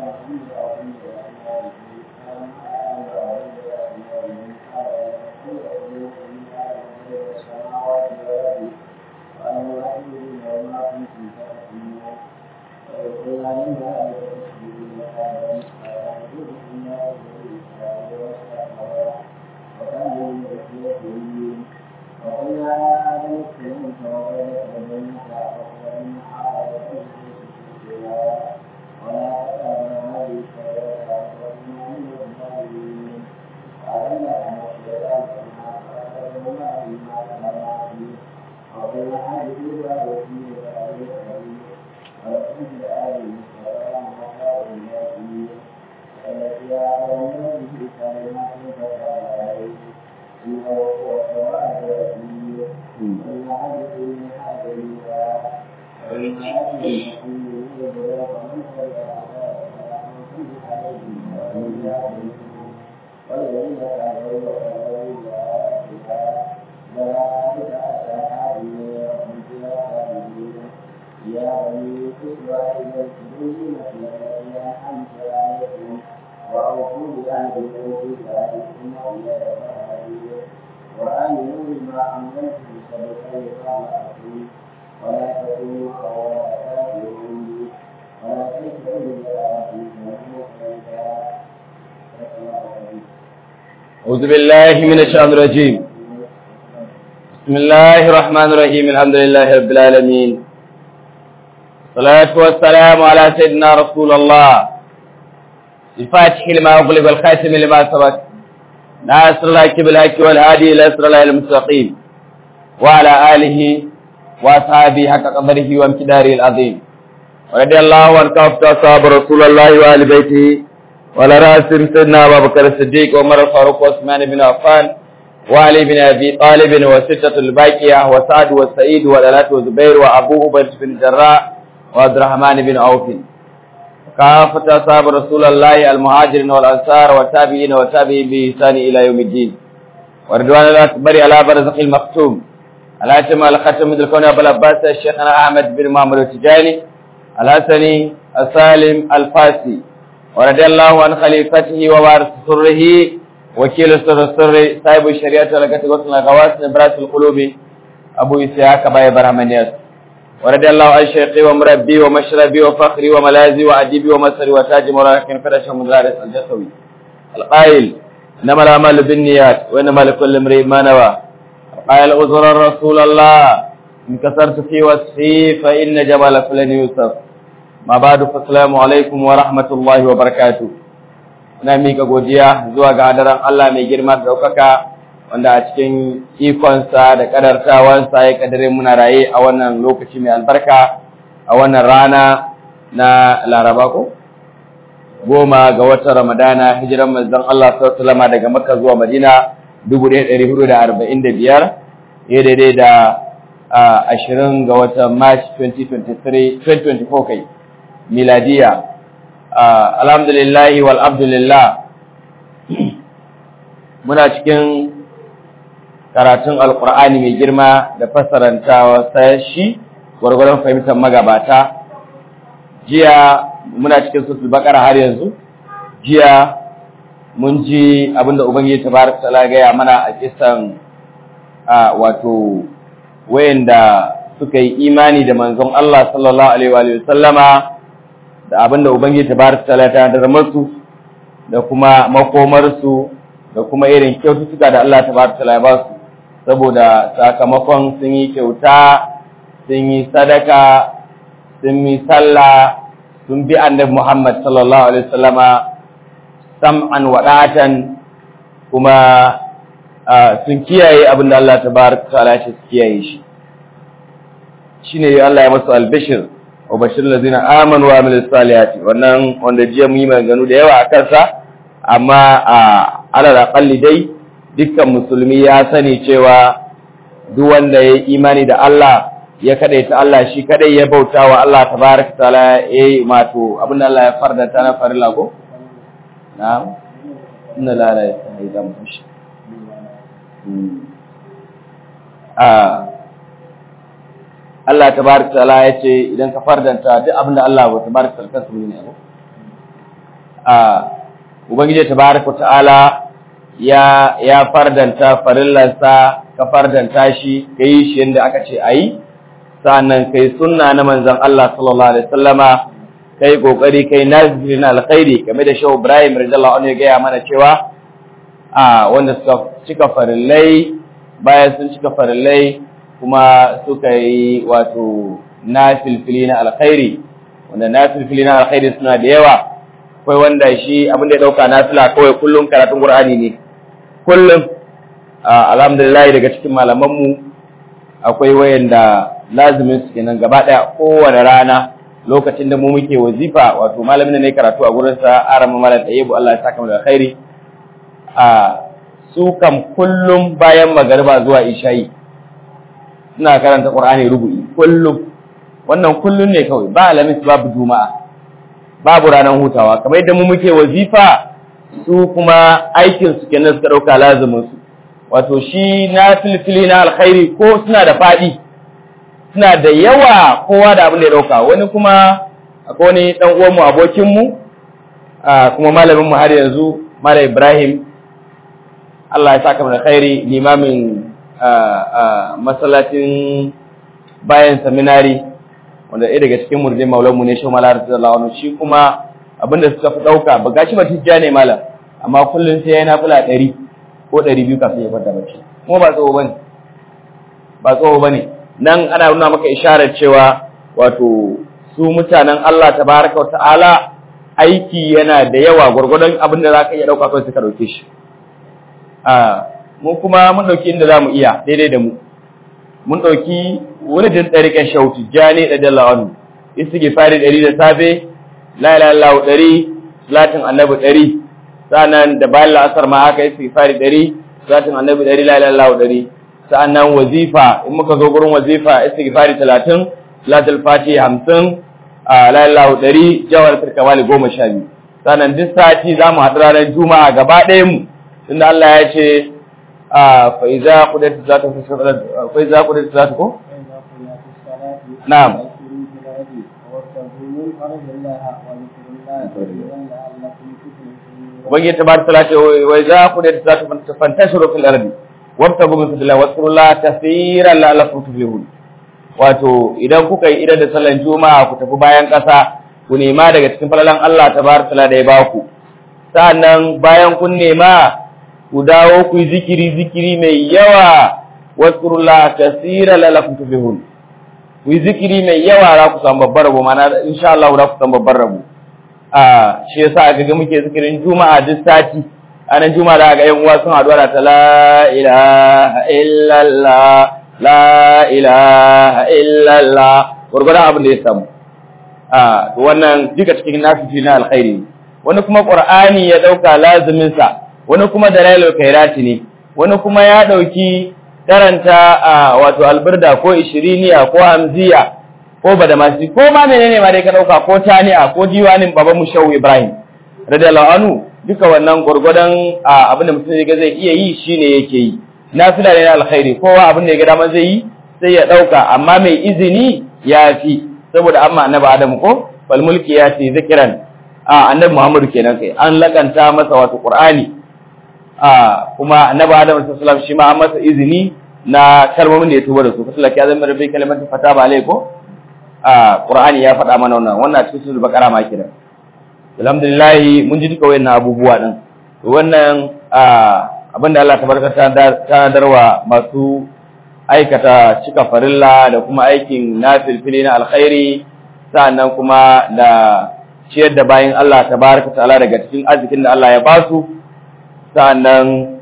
أعوذ بالله من الشيطان الرجيم بسم الله الرحمن الرحيم الحمد لله رب العالمين الصلاة والسلام على سيدنا رسول الله الفاتح لما أغلب الخاتم لما سبق ناصر الله بالحق والهادي إلى صراط الله المستقيم وعلى آله وأصحابه حق قدره وامتداره العظيم ورضي الله عن كافة أصحاب رسول الله وآل بيته وعلى رأسهم سيدنا أبا بكر الصديق وعمر الفاروق وعثمان بن عفان وعلي بن أبي طالب وستة الباقية وسعد والسعيد والألات وزبير وأبو عبيد بن الجراح وعبد الرحمن بن عوف كافة أصحاب رسول الله المهاجرين والأنصار والتابعين والتابعين بإحسان إلى يوم الدين ورضوان الله أكبر على برزق المختوم على شمال الختم من الكون أبو العباس الشيخنا أحمد بن محمد التجاني الحسني السالم الفاسي ورضي الله عن خليفته ووارث سره وكيل سر السر صاحب الشريعة ولكت غسل الغواس نبراس القلوب أبو إسحاق باي برحمنياس ورضي الله عن شيخي ومربي ومشربي وفخري وملازي وأديبي ومسري وتاج مراكن فرش مدارس الجسوي القائل إنما الأعمال بالنيات وإنما لكل امرئ ما نوى قال أزر رسول الله إن كسرت في وصفي فإن جمال فلن يوسف ma ba da fasalamu alaikum wa rahmatullahi wa barakatu ina mika godiya zuwa ga hadaran Allah mai girma da ɗaukaka wanda a cikin ikonsa da ƙadartawansa ya ƙadare muna raye a wannan lokaci mai albarka a wannan rana na laraba ko goma ga watan ramadana hijiran manzon Allah sallallahu daga makka zuwa madina 1445 ya daidai da ashirin ga watan march 2023 2024 kai miladiya alhamdulillahi wal abdulillah muna cikin karatun alkur'ani mai girma da fassarantawa shi gwargwaron fahimtar magabata jiya muna cikin susul bakara har yanzu jiya mun ji abinda ubangiji tabaraka taala gaya mana a kisan wato wayanda suka yi imani da manzon Allah sallallahu alaihi wa sallama da abinda ubangiji tabaraka taala ta dar musu da kuma makomar su da kuma irin kyaututtuka da Allah tabaraka taala ya ba su saboda sakamakon sun yi kyauta sun yi sadaka sun yi sallah sun bi annabi Muhammad sallallahu alaihi wa sallama sam'an wadatan kuma sun kiyaye abinda Allah tabaraka taala ya kiyaye shi shine Allah ya masu albishir wa bashir lazina amanu wa amilus salihati wannan wanda jiya mu yi maganganu da yawa a kansa amma a alal aqalli dai dukkan musulmi ya sani cewa duk wanda ya imani da Allah ya kadaita Allah shi kadai ya bauta wa Allah tabaraka taala eh mato abinda Allah ya farda ta na farilla ko na'am inna la la ilaha mushi a Allah tabaraka ta'ala ya ce idan ka fardanta duk abin da Allah ba tabaraka ta'ala kansa ne abu a ubangiji tabaraka ta'ala ya ya fardanta farillansa ka fardanta shi kai shi yanda aka ce ayi sannan kai sunna na manzon Allah sallallahu alaihi wasallama kai kokari kai nazirin alkhairi game da Shehu Ibrahim radiyallahu anhu ya gaya mana cewa a wanda suka cika farillai bayan sun cika farillai kuma suka yi wato nafilfili na alkhairi wanda nafilfili na alkhairi suna da yawa akwai wanda shi abin da ya dauka nafila kawai kullum karatun Qur'ani ne kullum alhamdulillah daga cikin malaman mu akwai wayanda lazimin su kenan gaba daya kowane rana lokacin da mu muke wazifa wato malamin da ne karatu a gurin sa arama malam tayyibu Allah ya saka mu da khairi a su kam kullum bayan magariba zuwa isha'i suna karanta Qur'ani rubu'i kullum wannan kullum ne kawai ba alamis babu juma'a babu ranar hutawa kamar yadda mu muke wazifa su kuma aikin su kenan suka dauka lazumin su wato shi na filfili na alkhairi ko suna da fadi suna da yawa kowa da abin da ya dauka wani kuma akwai wani dan uwan mu abokin mu kuma malamin mu har yanzu Malam Ibrahim Allah ya saka mu da khairi limamin masallacin bayan seminary wanda ɗaya daga cikin murjin maulanmu ne shi malar radiyallahu anhu shi kuma abinda suka fi ɗauka ba gashi ba tijja ne malam amma kullum sai yana fula ɗari ko ɗari biyu kafin ya kwanta bacci kuma ba tsoho bane ba tsoho bane nan ana nuna maka isharar cewa wato su mutanen Allah tabaraka wa ta'ala aiki yana da yawa gwargwadon abin da za ka iya ɗauka kawai suka ɗauke shi mu kuma mun ɗauki inda za mu iya daidai da mu mun ɗauki wuridin ɗariƙar shautu jani da dalla wani istighfari ɗari da safe la ilaha illallah ɗari salatin annabi ɗari sa'annan da bayan la'asar ma haka istighfari ɗari salatin annabi ɗari la ilaha illallah ɗari sa'annan wazifa in muka zo gurin wazifa istighfari talatin salatul fati hamsin la ilaha illallah ɗari jawar firkamali goma sha biyu sa'annan duk sati za mu haɗu ranar juma'a gaba ɗayan mu tunda Allah ya ce fa iza qudat zatu fa iza qudat zatu ko na'am ubangiji tabaraka taala ce wa iza qudat zatu fantashiru fil ardi wabtagu min fadlillah wasqurullaha kaseeran la'allakum tuflihun wato idan kuka yi idan da sallan juma'a ku tafi bayan ƙasa ku nema daga cikin falalan Allah tabaraka taala da ya baku sa'annan bayan kun nema ku dawo ku yi zikiri zikiri mai yawa waskurullah kasira lalakum tuflihun ku yi zikiri mai yawa za ku samu babbar rabo mana insha Allah za ku samu babbar rabo a shi yasa aka ga muke zikirin juma'a duk sati anan juma'a da ga yan uwa sun haɗu da ta la ilaha illallah la ilaha illallah gurgurdan abin da ya samu a wannan duka cikin nafi na alkhairi wani kuma qur'ani ya dauka lazimin sa wani kuma dalailul khairati ne wani kuma ya dauki karanta wato alburda ko ishiriniya ko hamziya ko badamasi ko ma menene ma dai ka dauka ko tani'a ko diwanin baban mu shehu ibrahim radiyallahu anhu duka wannan gurgudan abin da mutum ga zai iya yi shine yake yi nafila ne na alkhairi kowa abin da ya ga dama zai yi sai ya dauka amma mai izini ya fi saboda amma annabi adamu ko fal mulki ya ce zikiran annabi muhammadu kenan kai an lakanta masa wato qur'ani kuma annabi Adam sallallahu alaihi shi ma an masa izini na kalmomin da ya tuba da su kasu laki azami rabbi kalimatin fataba alaikum a Qur'ani ya faɗa mana wannan wannan cikin suratul baqara ma kiran alhamdulillah mun ji duka wayannan abubuwa din wannan abinda Allah tabaraka ta darwa masu aikata cika farilla da kuma aikin nafilfili na alkhairi sa'annan kuma da ciyar da bayin Allah tabaraka ta'ala daga cikin arzikin da Allah ya ba su sa'annan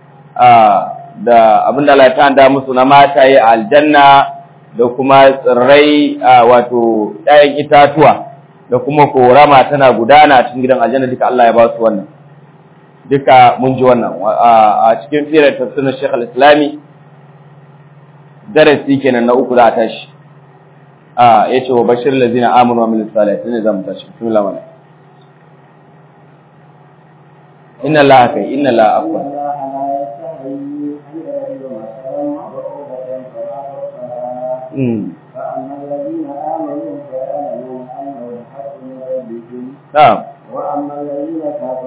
da abin da Allah ya tanda musu na mataye a aljanna da kuma tsirrai wato ɗayan itatuwa da kuma korama tana gudana cikin gidan aljanna duka Allah ya ba su wannan duka mun ji wannan a cikin firar tafsirin Sheikh al-Islami darasi kenan na uku za a tashi a yace wa bashir lazina amanu wa amilus salihin ne zamu tashi bismillah mana inna allaha kai inna allaha afwan mm فأما الذين آمنوا فيعلمون أنه الحق من ربهم na'am وأما الذين كفروا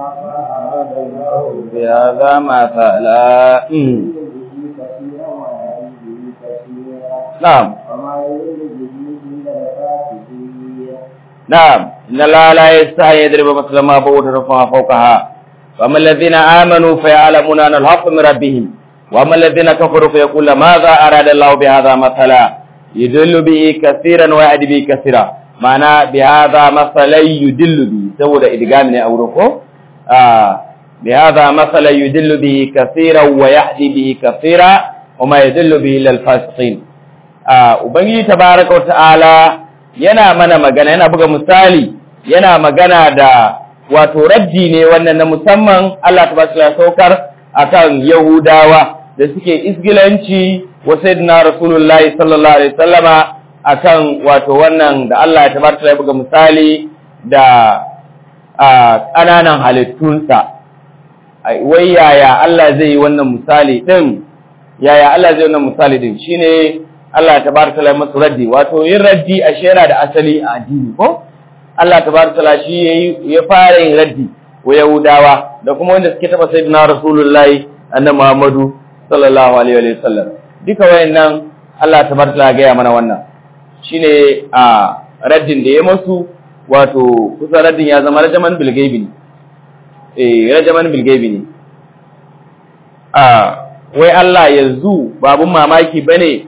فأراد الله بهذا مثلا أمم. كثيرا ويهدي به كثيرا نعم وما يريد به إلا الفاسقين نعم إن الله لا يستحي يضرب مثل ما بعوضة فما فوقها فأما الذين آمنوا فيعلمون أن الحق من ربهم وأما الذين كفروا فيقول ماذا أراد الله بهذا مثلا يدل به كثيرا ويهدي به كثيرا معنى بهذا مثلا يدل به سوى إدغام ne a wurin ko بهذا مثلا يدل به كثيرا ويهدي به كثيرا وما يدل به إلا الفاسقين ubangiji tabaraka wa ta'ala yana mana magana yana buga misali yana magana da wato raddi ne wannan na musamman Allah tabaraka ya saukar akan Yahudawa da suke isgilanci wa sayyidina Rasulullahi sallallahu alaihi wasallama akan wato wannan da Allah ya tabaraka ya buga misali da ƙananan halittunsa wai yaya Allah zai yi wannan misali din yaya Allah zai yi wannan misali din shine Allah tabaraka ta'ala masu raddi wato yin raddi a shera da asali a addini ko Allah tabaraka ta'ala shi yayi ya fara yin raddi wa Yahudawa da kuma wanda suke taba sayyidina Rasulullahi annabi Muhammadu sallallahu alaihi wa sallam duka wayannan Allah tabaraka ta'ala ga mana wannan shine a raddin da ya masu wato kusa raddin ya zama rajaman bil gaibi ne eh rajaman bil gaibi ne a wai Allah yanzu babun mamaki bane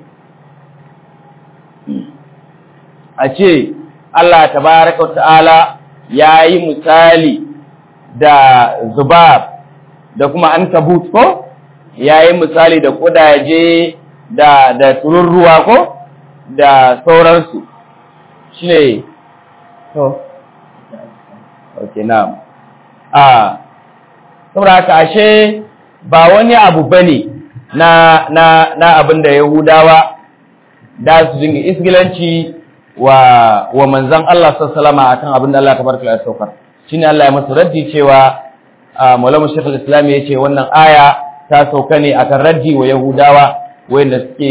a ce Allah tabaraka wa ta'ala ya yi misali da zubab da kuma an kabut ko ya yi misali da kudaje da da tururruwa ko da sauransu shi ne to ok na'am a saboda haka ashe ba wani abu bane na na na abin da yahudawa da su dinga isgilanci wa wa manzon Allah sallallahu alaihi akan abin da Allah tabaraka ya saukar shine Allah ya masa raddi cewa Maulana Sheikh al-Islam yace wannan aya ta sauka ne akan raddi wa Yahudawa wanda suke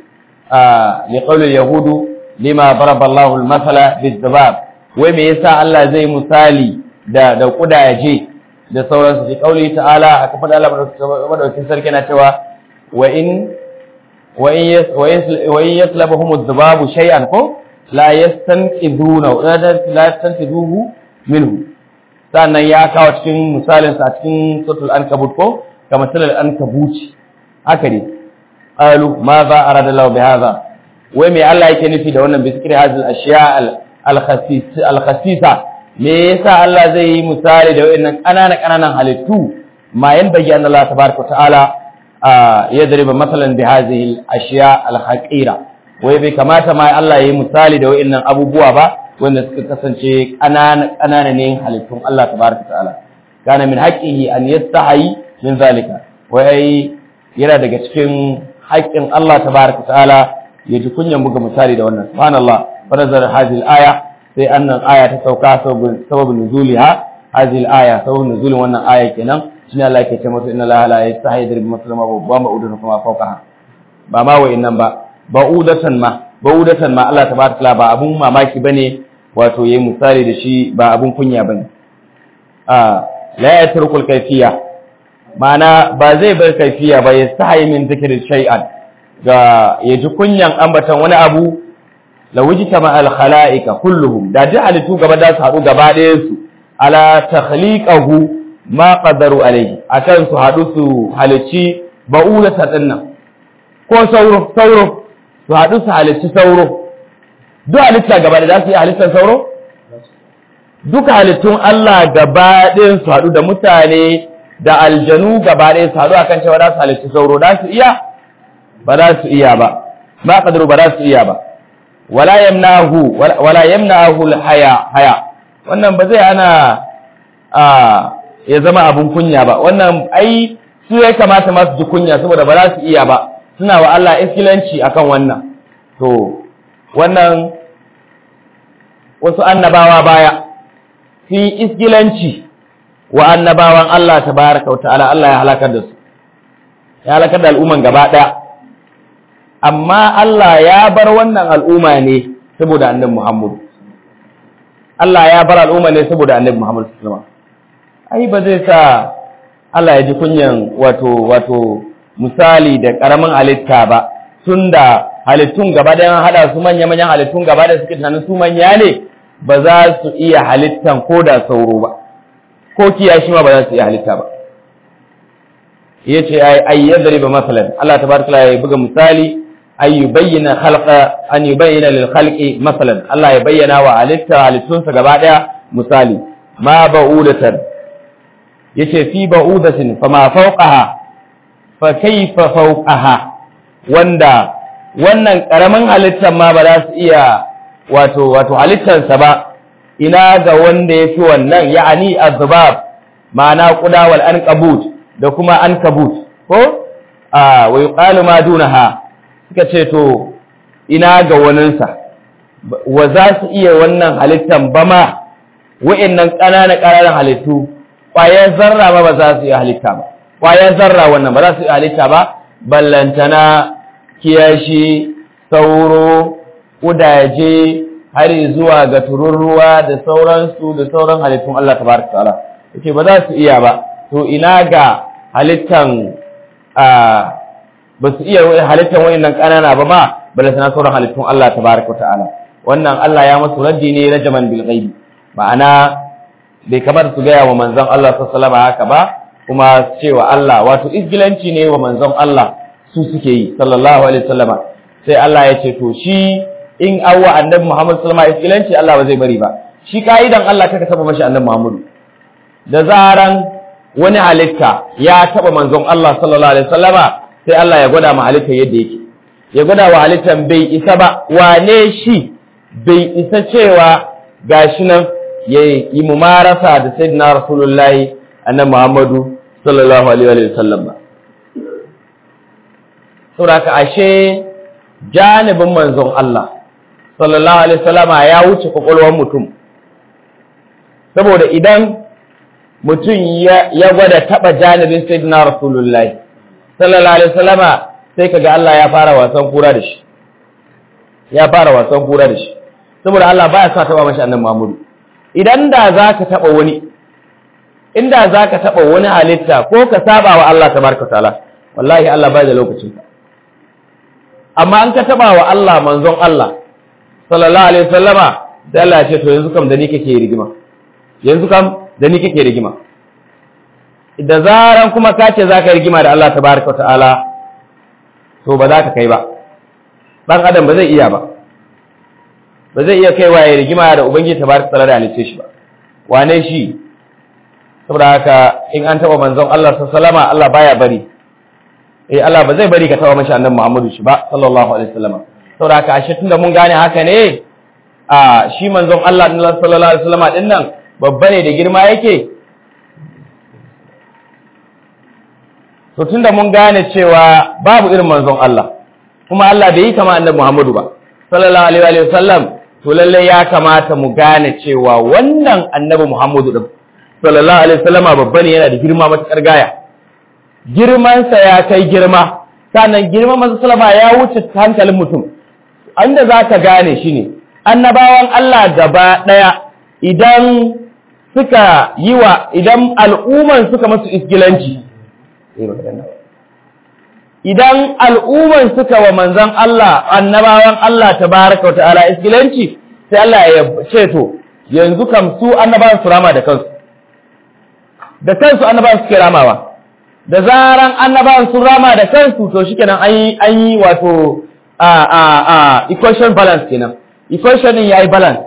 li qawli yahudu lima daraba Allahu al-mathala bid-dabab wai me yasa Allah zai misali da da kudaje da sauransu fi qawli ta'ala aka faɗa Allah madaukakin sarki na cewa wa in wa in yaslabahum adh-dhababu shay'an ko la yastanqiduna la yastanqiduhu minhu sannan ya kawo cikin misalin sa cikin suratul ankabut ko kama salal ankabut haka ne qalu ma za arada Allah bi hadha wai me Allah yake nufi da wannan biskri hadhihi al-ashya al-khasis al-khasisa me yasa Allah zai yi misali da wayannan kanana kananan halittu ma yan bayyana Allah tabaaraka ta'ala yadriba masalan bi hadhihi al-ashya al-haqira wai bai kamata ma Allah ya yi misali da wayannan abubuwa ba wanda suka kasance ƙanana ƙanana ne halittun Allah tabaraka ta'ala kana min haqqihi an yastahi min zalika wai yana daga cikin haƙƙin Allah tabaraka ta'ala ya ji kunyan buga misali da wannan subhanallah fa nazar hadhihi al-aya sai annan aya ta sauka sababin nuzuliha hadhihi al-aya sababin nuzulin wannan aya kenan shine Allah yake ce masa inna Allah la yastahi yadribu masalama babba ma'udun kuma fawqaha ba ma wa'innan ba ba'udatan ma ba'udatan ma Allah tabaraka ta'ala ba abun mamaki bane wato yayi misali da shi ba abun kunya bane a la yatrukul kayfiya ma'ana ba zai bar kayfiya ba ya sahi min dhikri shay'an ga yaji kunyan ambatan wani abu la wujita ma al khalaiqa kulluhum da duk halittu gaba da su haɗu gaba ɗayan su ala takhliqahu ma qadaru alayhi akan su haɗu su halicci ba'ulata dinnan ko sauro sauro su haɗu su halicci sauro duk halitta gaba da za su yi halittar sauro? Duka halittun Allah gaba ɗin su haɗu da mutane da aljanu gaba ɗin su haɗu a kan cewa za su halitti sauro, za su iya? Ba za su iya ba, ma ƙadiru ba za su iya ba. Wala yamnahu, wala yamnahu haya, haya. Wannan ba zai ana ya zama abin kunya ba, wannan ai su ya kamata masu ji kunya saboda ba za su iya ba, suna wa Allah iskilanci akan wannan. To, wannan wasu annabawa baya sun yi isgilanci wa annabawan Allah tabaraka wata'ala Allah ya halakar da su ya halakar da al'umman gaba ɗaya amma Allah ya bar wannan al'umma ne saboda annabi Muhammad Allah ya bar al'umma ne saboda annabi Muhammad sallallahu ai ba zai sa Allah ya ji kunyan wato wato misali da karamin halitta ba tunda halittun gaba da hada su manya manyan halittun gaba da suke tunanin su manya ne ba za su iya halittan ko da sauro ba ko kiyashi ma ba za su iya halitta ba yace ai ay yadriba masalan Allah tabaraka ya buga misali ay yubayyana khalqa an yubayyana lil khalqi masalan Allah ya bayyana wa halitta halittunsa gaba daya misali ma ba'udatan yace fi ba'udatin fama fawqaha fa kayfa fawqaha wanda wannan karamin halittar ma ba za su iya wato wato halittarsa ba ina ga wanda yafi wannan ya'ani azbab ma'ana quda wal anqabut da kuma ankabut ko a wa yuqalu ma dunaha suka ce to ina ga waninsa wa za su iya wannan halittan ba ma wa'annan ƙananan ƙananan halittu ƙwayar zarra ba ba za su iya halitta ba ƙwayar zarra wannan ba za su iya halitta ba ballantana kiyashi sauro ƙudaje har zuwa ga tururruwa da sauransu da sauran halittun Allah tabaraka ta'ala yace ba za su iya ba to ina ga halittan ba su iya halittan wayannan ƙanana ba ma ballantana sauran halittun Allah tabaraka ta'ala wannan Allah ya masu raddi ne rajaman bil ghaibi ma'ana bai kamar su gaya wa manzon Allah sallallahu haka ba kuma cewa Allah wato isgilanci ne wa manzon Allah su suke yi sallallahu alaihi wasallama sai Allah ya ce to shi in awwa annabi Muhammad sallallahu alaihi isgilanci Allah ba zai bari ba shi kaidan Allah kaka taba mashi annabi Muhammad da zaran wani halitta ya taba manzon Allah sallallahu alaihi wasallama sai Allah ya gwada ma halitta yadda yake ya gwada wa halittan bai isa ba wane shi bai isa cewa gashi nan ya yi mumarasa da sayyidina rasulullahi annabi Muhammadu sallallahu alaihi wa sallam ba saboda ashe janibin manzon Allah sallallahu alaihi wasallama ya wuce kwakwalwar mutum saboda idan mutum ya gwada taba janibin sayyidina rasulullahi sallallahu alaihi wasallama sai kaga Allah ya fara wasan kura da shi ya fara wasan kura da shi saboda Allah baya sa taba mashi annabi Muhammadu idan da zaka taba wani inda zaka taba wani halitta ko ka saba wa Allah tabaraka taala wallahi Allah bai da lokacin ka amma an ka taba wa Allah manzon Allah sallallahu alaihi wasallama sai Allah ya ce to yanzu kam da ni kake rigima yanzu kam da ni kake rigima da zaran kuma ka ce zaka rigima da Allah tabaraka taala to ba za ka kai ba dan adam ba zai iya ba ba zai iya kaiwa ya rigima da ubangiji tabaraka taala da halice shi ba wane shi saboda haka in an taba manzon Allah sallallahu alaihi wasallama Allah baya bari eh Allah ba zai bari ka taba mashi annabi Muhammadu shi ba sallallahu alaihi wasallama saboda haka ashe tunda mun gane haka ne a shi manzon Allah sallallahu alaihi wasallama din nan babba ne da girma yake to tunda mun gane cewa babu irin manzon Allah kuma Allah bai yi kama annabi Muhammadu ba sallallahu alaihi wasallam to lalle ya kamata mu gane cewa wannan annabi Muhammadu din sallallahu alaihi wasallama babba ne yana da girma matakar gaya girmansa ya kai girma sannan girman masu salama ya wuce hankalin mutum inda za ka gane shi ne annabawan Allah gaba ɗaya idan suka yi wa idan al'umman suka masu iskilanci idan al'umman suka wa manzan Allah annabawan Allah ta baraka wa ta'ala iskilanci sai Allah ya ce to yanzu kam su annabawan su rama da kansu da kansu annabawan suke ramawa da zaran annabawan sun rama da kansu to shikenan an yi an yi wato a a a equation balance kenan equation din yayi balance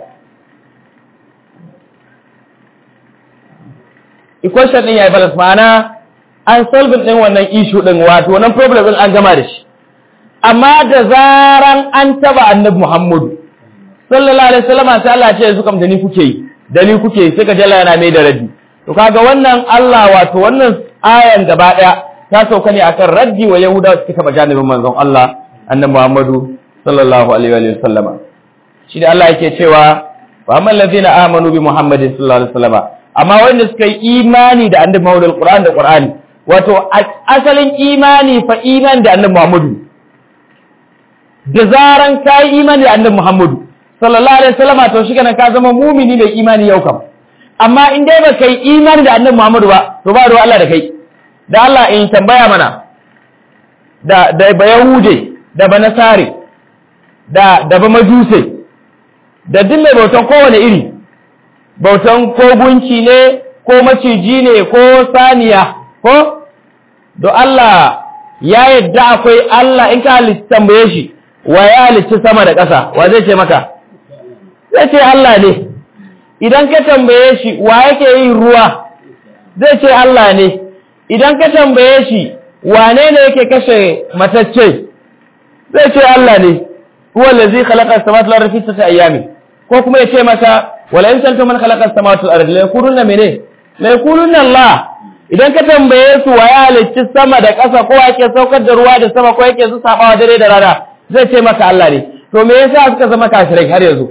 equation din yayi balance ma'ana an solve din wannan issue din wato wannan problem din an gama da shi amma da zaran an taba annabi Muhammadu sallallahu alaihi wasallam sai Allah ya ce yanzu kam da ni kuke yi da ni kuke yi sai ka jalla yana mai da raddi to kaga wannan Allah wato wannan ayan gaba daya ta sauka ne akan raddi wa yahudawa suka taba janibin manzon Allah annabi Muhammadu sallallahu alaihi wa sallama shi da Allah yake cewa wa amman ladina amanu bi Muhammadin sallallahu alaihi wa sallama amma wanda suka yi imani da annabi Muhammadu alquran da qur'ani wato asalin imani fa imani da annabi Muhammadu da zaran kai imani da annabi Muhammadu sallallahu alaihi wa sallama to shi kana ka zama mumini mai imani yau kam amma in dai ba kai imani da annabi Muhammadu ba to ba ruwa Allah da kai da Allah in tambaya mana da da ba yahude da ba nasare da da ba majuse da duk mai bautan kowane iri bautan ko gunki ne ko maciji ne ko saniya ko do Allah ya yadda akwai Allah in ka halitta tambaye shi wa ya halitta sama da ƙasa wa zai ce maka zai ce Allah ne idan ka tambaye shi wa yake yin ruwa zai ce Allah ne idan ka tambaye shi wane ne yake kashe matacce zai ce Allah ne huwa allazi khalaqa as-samawati wal arda fi sittati ayyamin ko kuma ya ce masa wala in santum man khalaqa as-samawati wal arda la yakununa mene la yakununa Allah idan ka tambaye su wa ya halicci sama da ƙasa ko yake saukar da ruwa da sama ko yake su sabawa dare da rana zai ce maka Allah ne to me yasa suka zama kafirai har yanzu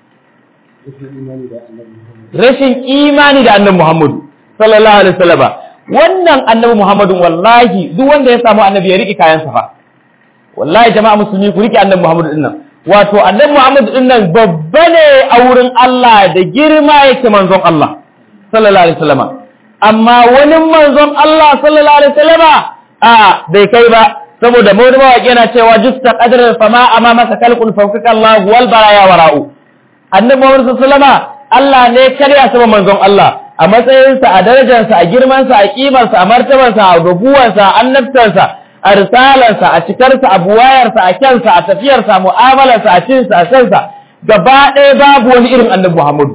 rashin imani da annabi Muhammadu sallallahu alaihi wasallam wannan annabi Muhammadu wallahi duk wanda ya samu annabi ya riki kayansa fa wallahi jama'a musulmi ku riki annabi Muhammadu din nan wato annabi Muhammadu din nan babba ne a wurin Allah da girma yake manzon Allah sallallahu alaihi wasallam amma wani manzon Allah sallallahu alaihi wasallama a bai kai ba saboda mawdu mawaki yana cewa justa qadrar fama amma masa kalqul fawqaka Allah wal baraya wara'u annabi Muhammad sallallahu alaihi wasallama Allah ne karya sama manzon Allah a matsayinsa a darajarsa a girmansa a kimarsa a martabarsa a rubuwansa a annabtarsa a risalarsa a cikarsa a buwayarsa a kyansa a tafiyarsa a mu'amalarsa a cinsa a sansa gaba ɗaya babu wani irin annabi Muhammadu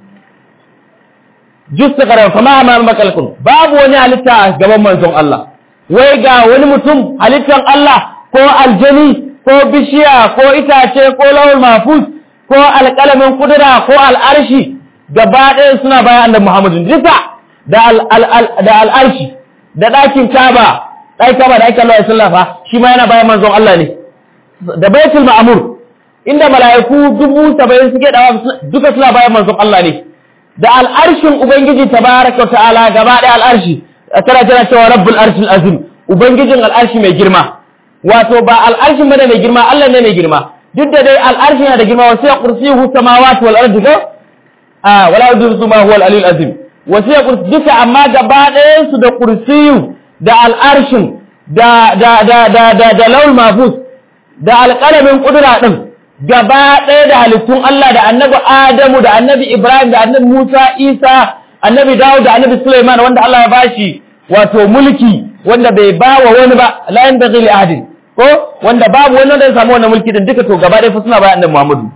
justa karar fama amma makalkun babu wani halitta a gaban manzon Allah wai ga wani mutum halittan Allah ko aljani ko bishiya ko itace ko lawul mafus ko alƙalamin kudura ko al'arshi gaba ɗaya suna bayan annabi Muhammadu duka da al'arshi da ɗakin kaba ɗakin kaba da ake Allah ya sallafa shi ma yana bayan manzon Allah ne da baitul ma'amur inda mala'iku dubu saba'in suke dawa duka suna bayan manzon Allah ne da al'arshin Ubangiji tabaraka wa ta'ala gaba ɗaya al'arshi tana tana cewa rabbul arshil azim Ubangijin al'arshi mai girma wato ba al'arshin bane mai girma Allah ne mai girma duk da dai al'arshi yana da girma wasu ya kursiyuhu samawati wal ardi ko a wala yuzu ma huwa al-alil azim wasu ya kursi duka amma gaba ɗayan su da kursiyu da al'arshin da da da da da da laul mafus da alƙalamin kudura din gaba ɗaya da halittun Allah da annabi Adamu da annabi Ibrahim da annabi Musa Isa annabi Dawud da annabi Sulaiman wanda Allah ya bashi wato mulki wanda bai ba wa wani ba la yanbaghi li ahadin ko wanda babu wani wanda ya samu wannan mulki din duka to gaba ɗaya fa suna bayan annabi Muhammadu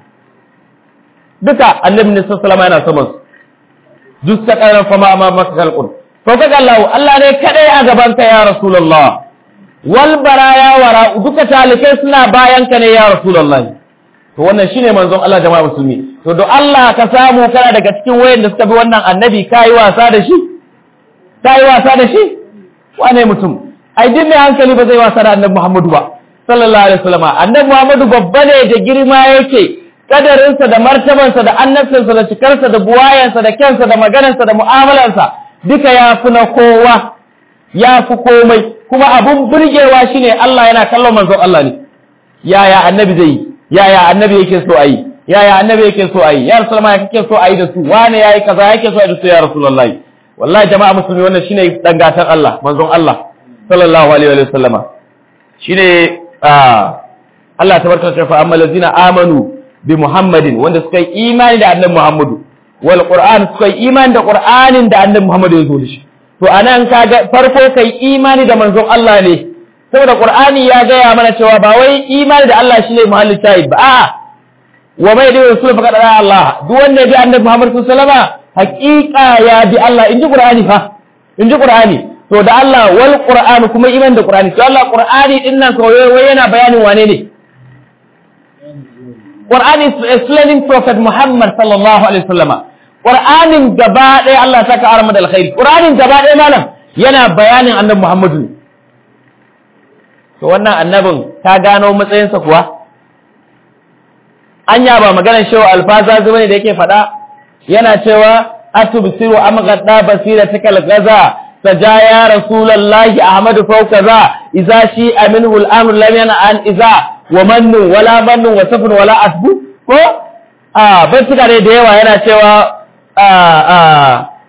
duka annabi ne sallallahu alaihi yana sama su duk ta karan fama amma maka kalqun to kaga Allah Allah ne kadai a gaban ka ya rasulullah wal baraya wara duka talikai suna bayan ka ne ya rasulullah to wannan shine manzon Allah jama'a musulmi to do Allah ka samu kana daga cikin wayanda suka bi wannan annabi kai wasa da shi kai wasa da shi wane mutum ai din mai hankali ba zai wasa da annabi Muhammadu ba sallallahu alaihi wasallam annabi Muhammadu babba ne da girma yake kadarinsa da martabansa da annabcinsa da cikarsa da buwayansa da kyansa da maganarsa da mu'amalarsa duka ya fi na kowa ya fi komai kuma abun burgewa shine Allah yana kallon manzon Allah ne yaya annabi zai yi yaya annabi yake so ayi yaya annabi yake so ayi ya rasulullah ya kake so ayi da su wane yayi kaza yake so ayi da su ya rasulullahi wallahi jama'a musulmi wannan shine dangatan Allah manzon Allah sallallahu alaihi wa sallama shine Allah tabaraka ta fa amma allazina amanu bi Muhammadin wanda suka yi imani da annabi Muhammadu wal Qur'an suka yi imani da Qur'anin da annabi Muhammadu ya zo da shi to anan kaga farko kai imani da manzon Allah ne saboda Qur'ani ya gaya mana cewa ba wai imani da Allah shine muhallin shahid ba a'a wa mai da rasul fa kada Allah duk wanda bi annabi Muhammad sallallahu alaihi wasallam haqiqa ya bi Allah inji Qur'ani fa inji Qur'ani to da Allah wal Qur'an kuma imani da Qur'ani to Allah Qur'ani din nan kawai wai yana bayanin wane ne Qur'ani is explaining Prophet Muhammad sallallahu alaihi wasallam Qur'anin gaba ɗaya Allah ta ka arama da alkhairi Qur'anin gaba ɗaya malam yana bayanin annabi Muhammadu to wannan annabin ta gano matsayinsa kuwa anya ba maganar shewa alfaza zuwa ne da yake faɗa yana cewa atubsiru am gadda basira tikal gaza sajaya rasulullahi ahmadu fawka za idza shi aminhu al-amr lam yana an idza wa mannu wala mannu wa safun wala asbu ko a bai tuka ne da yawa yana cewa a a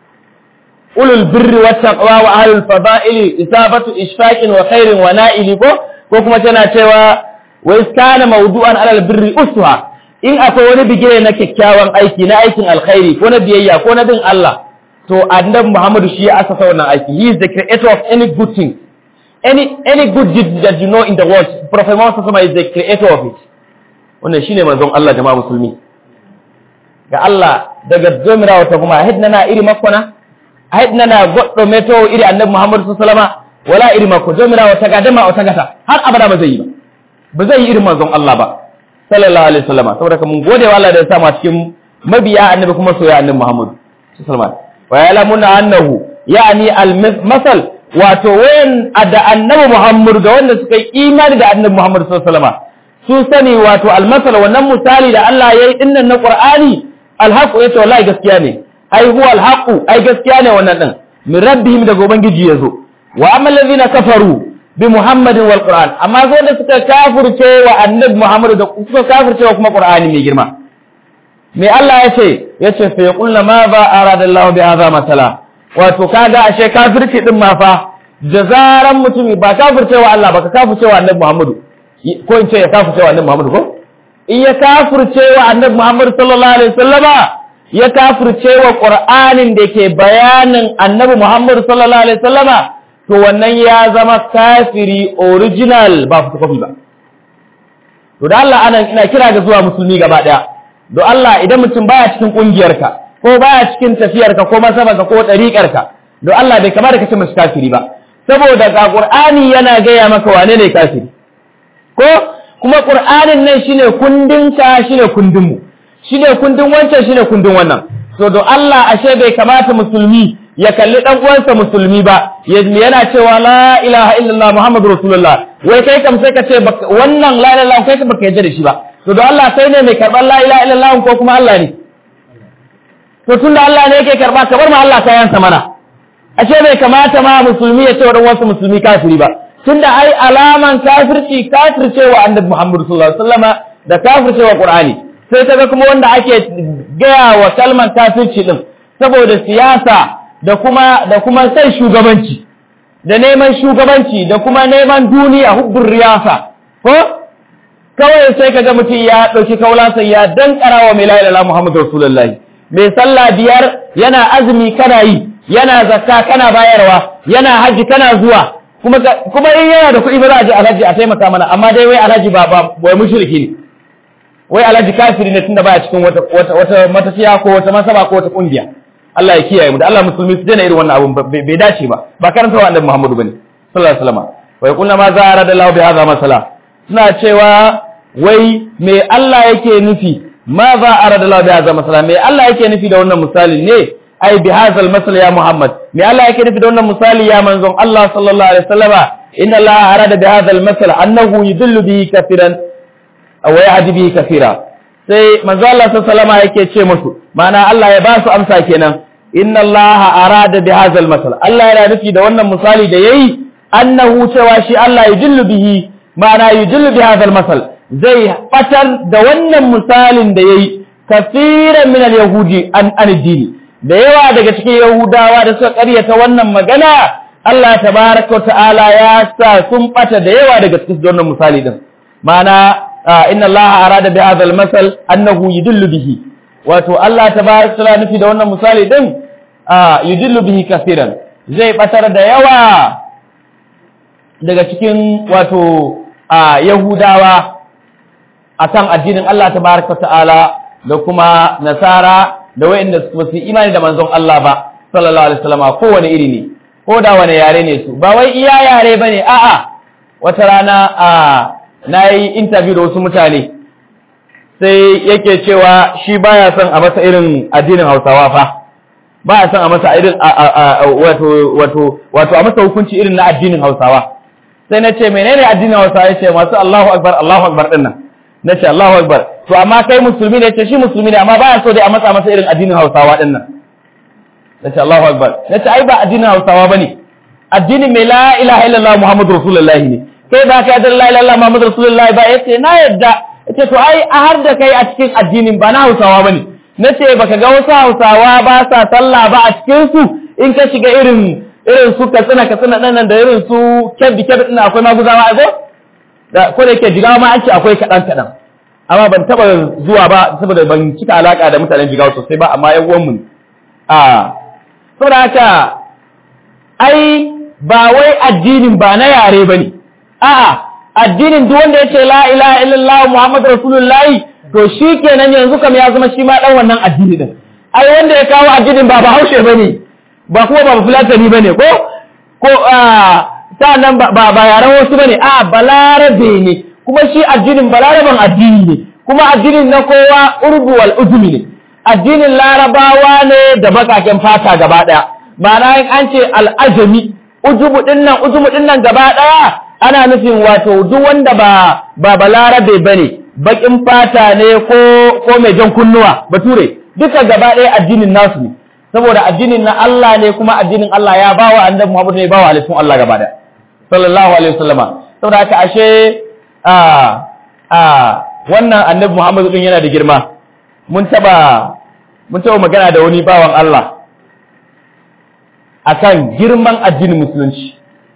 ulul birri wat taqwa wa ahlul fada'ili isabatu ishfaqin wa khairin wa na'ili ko ko kuma tana cewa wa iskana mawdu'an alal birri uswa in akwai wani bigire na kyakkyawan aiki na aikin alkhairi ko na biyayya ko na bin Allah to annabi Muhammadu shi ya asasa wannan aiki he is the creator of any good thing any any good deed that you know in the world prophet Muhammad sallallahu is the creator of it wannan shine manzon Allah jama'a musulmi ga Allah daga zomira wata kuma hidna na iri makona hidna na goddo meto iri annabi Muhammad sallallahu alaihi wasallam wala iri mako zomira wata gadama wata gata har abada ba zai yi ba ba zai yi irin manzon Allah ba sallallahu alaihi wasallam saboda mun gode wa Allah da ya sa mu cikin mabiya annabi kuma soyayya annabi Muhammad sallallahu alaihi wasallam wa ya'lamuna annahu ya'ni al-masal wato wayan da annabi Muhammad ga wanda suka yi imani da annabi Muhammad sallallahu alaihi wasallam su sani wato al-masal wannan misali da Allah yayi dinnan na Qur'ani al-haqu yace wallahi gaskiya ne ai huwa al-haqu ai gaskiya ne wannan din min rabbihim daga ubangiji yazo wa amma allazina kafaru bi Muhammadin wal Qur'an amma zo da suka kafirce wa annabi Muhammad da suka kafirce wa kuma Qur'ani mai girma me Allah ya ce ya ce fa yaqulna ma ba arada Allah bi hadha masala wato kaga ashe kafirci din ma fa da zaran mutumi ba kafirce wa Allah ba ka kafirce wa annabi Muhammad ko in ce ya kafirce wa annabi Muhammad ko in ya kafirce wa annabi Muhammad sallallahu alaihi wasallama ya kafirce wa Qur'anin da ke bayanin annabi Muhammad sallallahu alaihi wasallama to wannan ya zama kafiri original ba photocopy ba to da Allah anan ina kira ga zuwa musulmi gaba daya don Allah idan mutum baya cikin kungiyarka ko baya cikin tafiyarka ko masabanka ko ɗariƙarka don Allah bai kamata ka ce mashi kafiri ba saboda ga Qur'ani yana gaya maka wane ne kafiri ko kuma Qur'anin nan shine kundinka shine kundinmu shine kundin wancan shine kundin wannan so don Allah ashe bai kamata musulmi ya kalli dan uwansa musulmi ba yana cewa la ilaha illallah muhammadur rasulullah wai kai kam sai ka ce wannan la ilaha illallah kai ka baka yarda da shi ba to don Allah sai ne mai karɓar la ilaha illallah ko kuma Allah ne to tunda Allah ne yake karɓa ka bar ma Allah kayansa mana ashe bai kamata ma musulmi ya ce wa dan wasu musulmi kafiri ba tunda ai alaman kafirci kafircewa annabi Muhammad sallallahu alaihi wasallama da kafircewa Qur'ani sai kaga kuma wanda ake gaya wa kalman kafirci din saboda siyasa da kuma da kuma sai shugabanci da neman shugabanci da kuma neman duniya hubbur riyasa ko kawai sai kaga mutum ya ɗauki kaulansa ya dankara wa mai la'ila Muhammadu Rasulullahi mai sallah biyar yana azumi kana yi yana zakka kana bayarwa yana haji kana zuwa kuma kuma in yana da kuɗi ba za a je alhaji a taimaka mana amma dai wai alhaji ba ba wai mushriki ne wai alhaji kafiri ne tunda baya cikin wata wata wata matafiya ko wata masaba ko wata kungiya Allah ya kiyaye mu da Allah musulmi su daina irin wannan abun bai dace ba ba karanta wa annabi Muhammadu bane sallallahu alaihi wasallam wa yaqulna ma za'ara da lahu bi hadha masala suna cewa wai me Allah yake nufi ma za a rada Allah bi hadha masala me Allah yake nufi da wannan misali ne ai bi hadha masal ya Muhammad me Allah yake nufi da wannan misali ya manzon Allah sallallahu alaihi wasallama inna Allah arada bi hadha masal annahu yudillu bihi kafiran aw yahdi bihi kafira sai manzon Allah sallallahu alaihi wasallama yake ce musu ma'ana Allah ya ba su amsa kenan inna Allah arada bi hadha masal Allah yana nufi da wannan misali da yayi annahu cewa shi Allah yudillu bihi ma'ana yudillu bi hadha masal zai fatar da wannan misalin da yayi kafiran min al-yahudi an addini da yawa daga cikin yahudawa da suka ƙaryata wannan magana Allah tabaraka ta'ala ya sa sun bata da yawa daga cikin wannan misali din ma'ana inna Allah arada bi hadha al-masal annahu yudillu bihi wato Allah tabaraka ta'ala nufi da wannan misali din yudillu bihi kafiran zai batar da yawa daga cikin wato yahudawa akan addinin Allah tabaraka ta'ala da kuma nasara da wayanda su su imani da manzon Allah ba sallallahu alaihi wasallam kowane iri ne ko da wani yare ne su ba wai iya yare bane a'a wata rana a nayi interview da wasu mutane sai yake cewa shi baya son a masa irin addinin Hausawa fa baya son a masa irin wato wato wato a masa hukunci irin na addinin Hausawa sai na ce menene addinin Hausawa yace masu Allahu akbar Allahu akbar dinnan na ce Allahu Akbar to amma kai musulmi ne ce shi musulmi ne amma baya so dai a matsa masa irin addinin Hausawa din nan na ce Allahu Akbar na ce ai ba addinin Hausawa bane addinin mai la ilaha illallah Muhammadu Rasulullahi ne kai ba ka da la ilaha illallah Muhammadu Rasulullahi ba yace na yadda yace to ai a har da kai a cikin addinin ba na Hausawa bane na ce baka ga wasu Hausawa ba sa sallah ba a cikin su in ka shiga irin irin su katsina katsina ɗan nan da irin su kebbi kebbi ɗin akwai maguzawa ai ko da ko da yake jigawa ma an ce akwai kaɗan kaɗan amma ban taɓa zuwa ba saboda ban cika alaƙa da mutanen jigawa sosai ba amma yan uwanmu a saboda haka ai ba wai addinin ba na yare ba ne a'a addinin duk wanda ya ce la ilaha illallah muhammadu rasulullahi to shi kenan yanzu kam ya zama shi ma dan wannan addini din ai wanda ya kawo addinin ba bahaushe bane ba kuma ba fulatani bane ko ko nan ba ba yaran wasu bane a balarabe ne kuma shi addinin balaraban addini ne kuma addinin na kowa urdu wal ujmi ne addinin larabawa ne da bakaken fata gaba daya ma'ana in an ce al'ajami ujubu dinnan ujubu dinnan gaba daya ana nufin wato duk wanda ba ba balarabe bane bakin fata ne ko ko mai jan kunnuwa bature duka gaba ɗaya addinin nasu ne saboda addinin na Allah ne kuma addinin Allah ya bawa annabi Muhammad ne bawa alifin Allah gaba ɗaya sallallahu alaihi wasallama saboda haka ashe a a wannan annabi Muhammad din yana da girma mun taba mun taba magana da wani bawan Allah akan girman addinin musulunci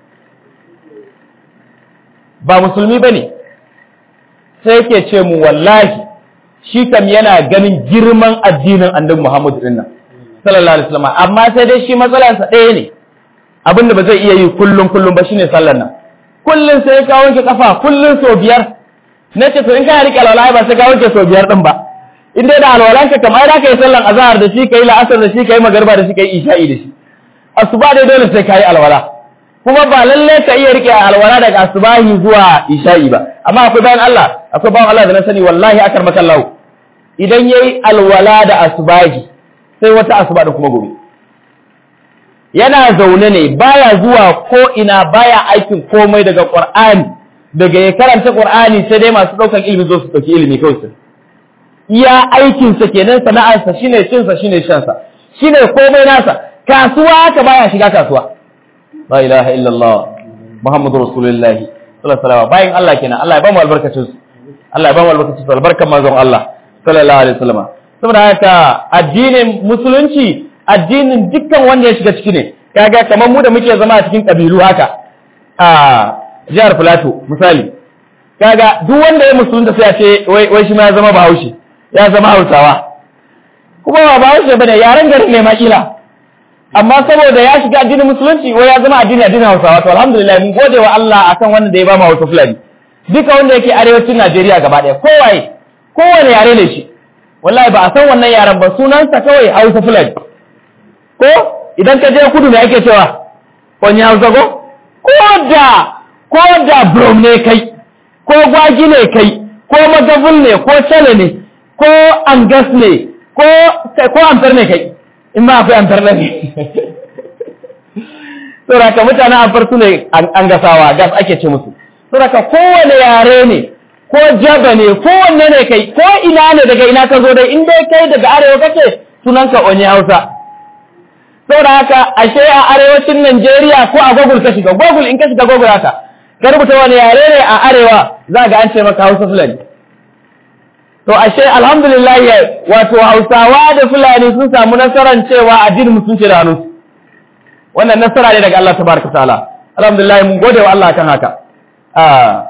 ba musulmi bane sai yake ce mu wallahi shi kam yana ganin girman addinin annabi Muhammad din nan sallallahu alaihi wasallam amma sai dai shi matsalarsa ɗaya ne abinda ba zai iya yi kullum kullum ba shine sallar nan kullum sai ka wanke kafa kullum so biyar na ce to in kana rike alwala ba sai ka wanke so biyar din ba in dai da alwalan ka kamar da kai sallan azhar da shi kai la'asar da shi kai magriba da shi kai isha'i da shi asuba dai dole sai kai alwala kuma ba lalle ka iya rike alwala daga asubahi zuwa isha'i ba amma akwai bayan Allah akwai bayan Allah da na sani wallahi akar makallahu idan yayi alwala da asubahi sai wata asuba da kuma gobe yana zaune ne baya zuwa ko ina baya aikin komai daga Qur'ani daga ya karanta Qur'ani sai dai masu daukan ilimi zo su dauki ilimi kawai su iya aikin sa kenan sana'ar sa shine cin sa shine shan sa shine komai nasa kasuwa haka baya shiga kasuwa la ilaha illallah muhammadur rasulullahi sallallahu alaihi wasallam bayan Allah kenan Allah ya ba mu albarkacin su Allah ya ba mu albarkacin su albarkan manzon Allah sallallahu alaihi wasallam saboda haka addinin musulunci addinin dukkan wanda ya shiga ciki ne kaga kamar mu da muke zama a cikin kabilu haka a jihar Filato misali kaga duk wanda ya musulunta sai a ce wai wai shi ma ya zama Bahaushe ya zama Hausawa kuma ba Bahaushe bane yaren garin ne ma kila amma saboda ya shiga addinin musulunci wai ya zama addini addinin Hausawa to alhamdulillah mun gode wa Allah akan wannan da ya ba mu Hausa Fulani duka wanda yake arewacin Najeriya gaba ɗaya kowaye kowane yare ne shi wallahi ba a san wannan yaren ba sunansa kawai Hausa Fulani ko idan ka je kudu me ake cewa wani Hausa ko ko da ko da Brom ne kai ko Gwagi ne kai ko Magabul ne ko Chale ne ko Angas ne ko ko Amfar ne kai in ma akwai Amfar ne saboda ka mutanen Amfar su ne an gasawa gas ake ce musu saboda ka kowane yare ne ko jaba ne ko wanne ne kai ko ina ne daga ina ka zo dai in dai kai daga arewa kake sunanka onye hausa saboda haka ashe a arewacin Najeriya ko a Google ka shiga Google in ka shiga Google haka ka rubuta wani yare ne a arewa za ga an ce maka Hausa Fulani to ashe alhamdulillah wato Hausawa da Fulani sun samu nasarar cewa addinin musulunci da hannu wannan nasara ne daga Allah tabaraka ta'ala alhamdulillah mun gode wa Allah kan haka ah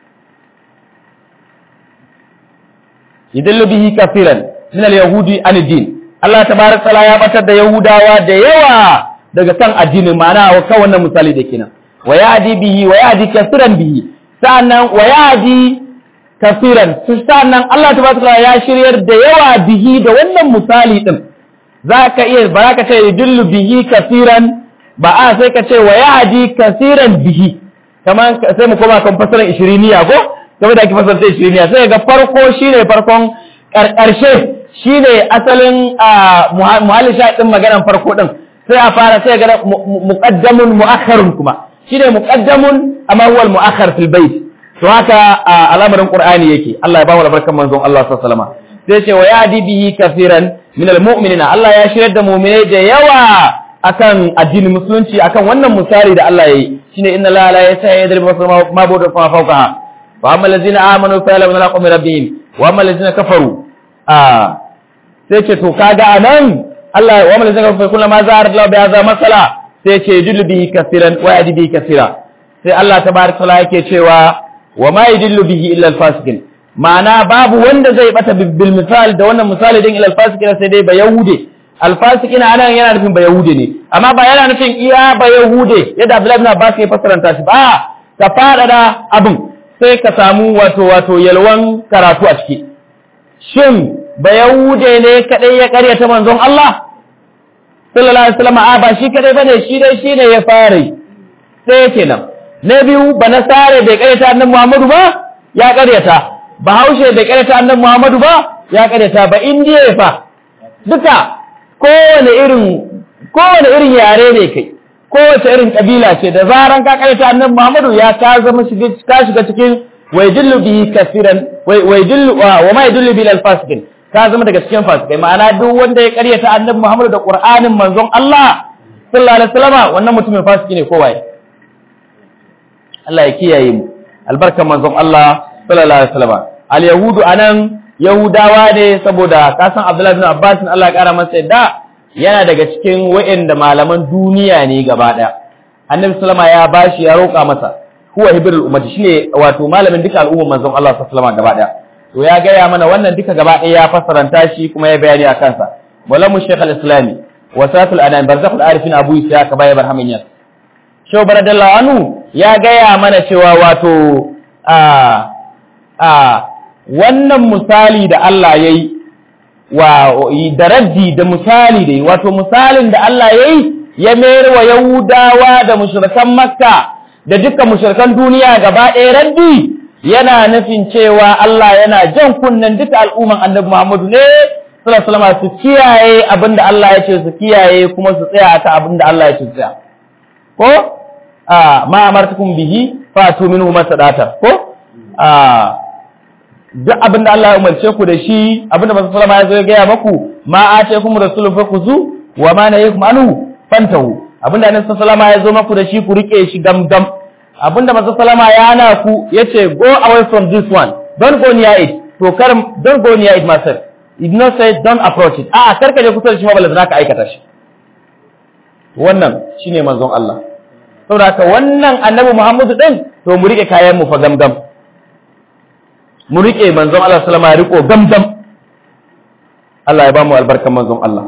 yadallu bihi kafiran min al-yahudi an din Allah tabaraka ta'ala ya batar da yahudawa da yawa daga kan addinin ma'ana wa kan wannan misali da kenan wa yadi bihi wa yadi kafiran bihi sa'annan wa yadi kafiran sa'annan Allah tabaraka ta'ala ya shiryar da yawa bihi da wannan misali din zaka iya ba ka ce yadullu bihi kafiran ba a sai ka ce wa yadi kafiran bihi kaman sai mu koma kan fasaran 20 ko saboda ake fasar ta shiriniya sai ga farko shine farkon ƙarshe shine asalin muhalli sha ɗin maganan farko ɗin sai a fara sai ga muqaddamun mu'akhkharun kuma shine muqaddamun amma huwa al-mu'akhkhar fil bayt to haka al'amarin qur'ani yake Allah ya ba mu albarkan manzon Allah sallallahu alaihi wasallam sai ce wa yadi bihi kafiran min al-mu'minina Allah ya shirar da mu'minai da yawa akan addinin musulunci akan wannan misali da Allah yayi shine inna la la yasa yadribu ma budu fa fawqaha وأما الذين آمنوا فيعلمون الحق من ربهم وأما الذين كفروا آه sai ce to kaga anan Allah wa man zaka fa kullu ma za'ar Allah bi hadha masala sai ce yudillu bihi kaseeran wa yadi bihi kaseera sai Allah tabaraka taala yake cewa wa ma yudillu bihi illa al-fasiqin ma'ana babu wanda zai bata bil misal da wannan misali din ila al-fasiqin sai dai ba yahude al-fasiqin anan yana nufin ba yahude ne amma ba yana nufin iya ba yahude yadda Abdullahi ibn Abbas ya fassaranta shi ba ka fada abin sai ka samu wato wato yalwan karatu a ciki shin ba yahude ne kadai ya karyata manzon Allah sallallahu alaihi wasallam a ba shi kadai bane shi dai shine ya fara sai kenan na biyu ba nasare bai karyata annabi Muhammadu ba ya karyata ba haushe bai karyata annabi Muhammadu ba ya karyata ba indiya fa duka kowane irin kowane irin yare ne kai kowace irin kabila ce da zaran ka karyata annabi Muhammadu ya ka zama shiga ka shiga cikin waydillu bihi kaseeran waydillu wa ma yadullu bil alfasiqin ka zama daga cikin fasikai ma'ana duk wanda ya karyata annabi Muhammadu da Qur'anin manzon Allah sallallahu alaihi wasallam wannan mutumin fasiki ne ko waye Allah ya kiyaye mu albarkan manzon Allah sallallahu alaihi wasallam al yahudu anan yahudawa ne saboda kasan Abdullah ibn Abbas Allah ya kara masa yadda yana daga cikin wa'anda malaman duniya ne gaba daya annabi sallama ya bashi ya roƙa masa huwa hibrul ummati shine wato malamin duka al'ummar manzon Allah sallallahu alaihi wasallam gaba daya to ya gaya mana wannan duka gaba ɗaya ya fassaranta shi kuma ya bayani a kansa malamu shaykh al-islami wasatul anan barzakhul arifin abu isa ka baya barhamin yas shaw baradallahu anhu ya gaya mana cewa wato a a wannan misali da Allah yayi wa da raddi da misali da wato misalin da Allah yayi ya mayar wa yahudawa da mushrikan makka da dukkan mushrikan duniya gaba ɗaya raddi yana nufin cewa Allah yana jan kunnen duka al'umman annabi Muhammadu ne sallallahu alaihi su kiyaye abinda Allah ya ce su kiyaye kuma su tsaya akan abinda Allah ya ce su tsaya ko a ma amartukum bihi fatu minhu masadata ko a duk abinda Allah ya umarce ku da shi abinda Manzo sallama ya zo ya gaya maku ma atekum rasulun fakuzu wa ma nayakum anhu fantahu abinda Annabi sallama ya zo maku da shi ku rike shi gamgam abinda manzo salama ya hana ku yace go away from this one don't go near it to kar don't go near it myself it not say don't approach it a'a kar ka je kusa da shi ma balle zaka aikata shi wannan shine manzon Allah saboda haka wannan annabi Muhammadu din to mu rike kayan mu fa gamgam mu rike manzon Allah sallama ya riko gamgam Allah ya ba mu albarkan manzon Allah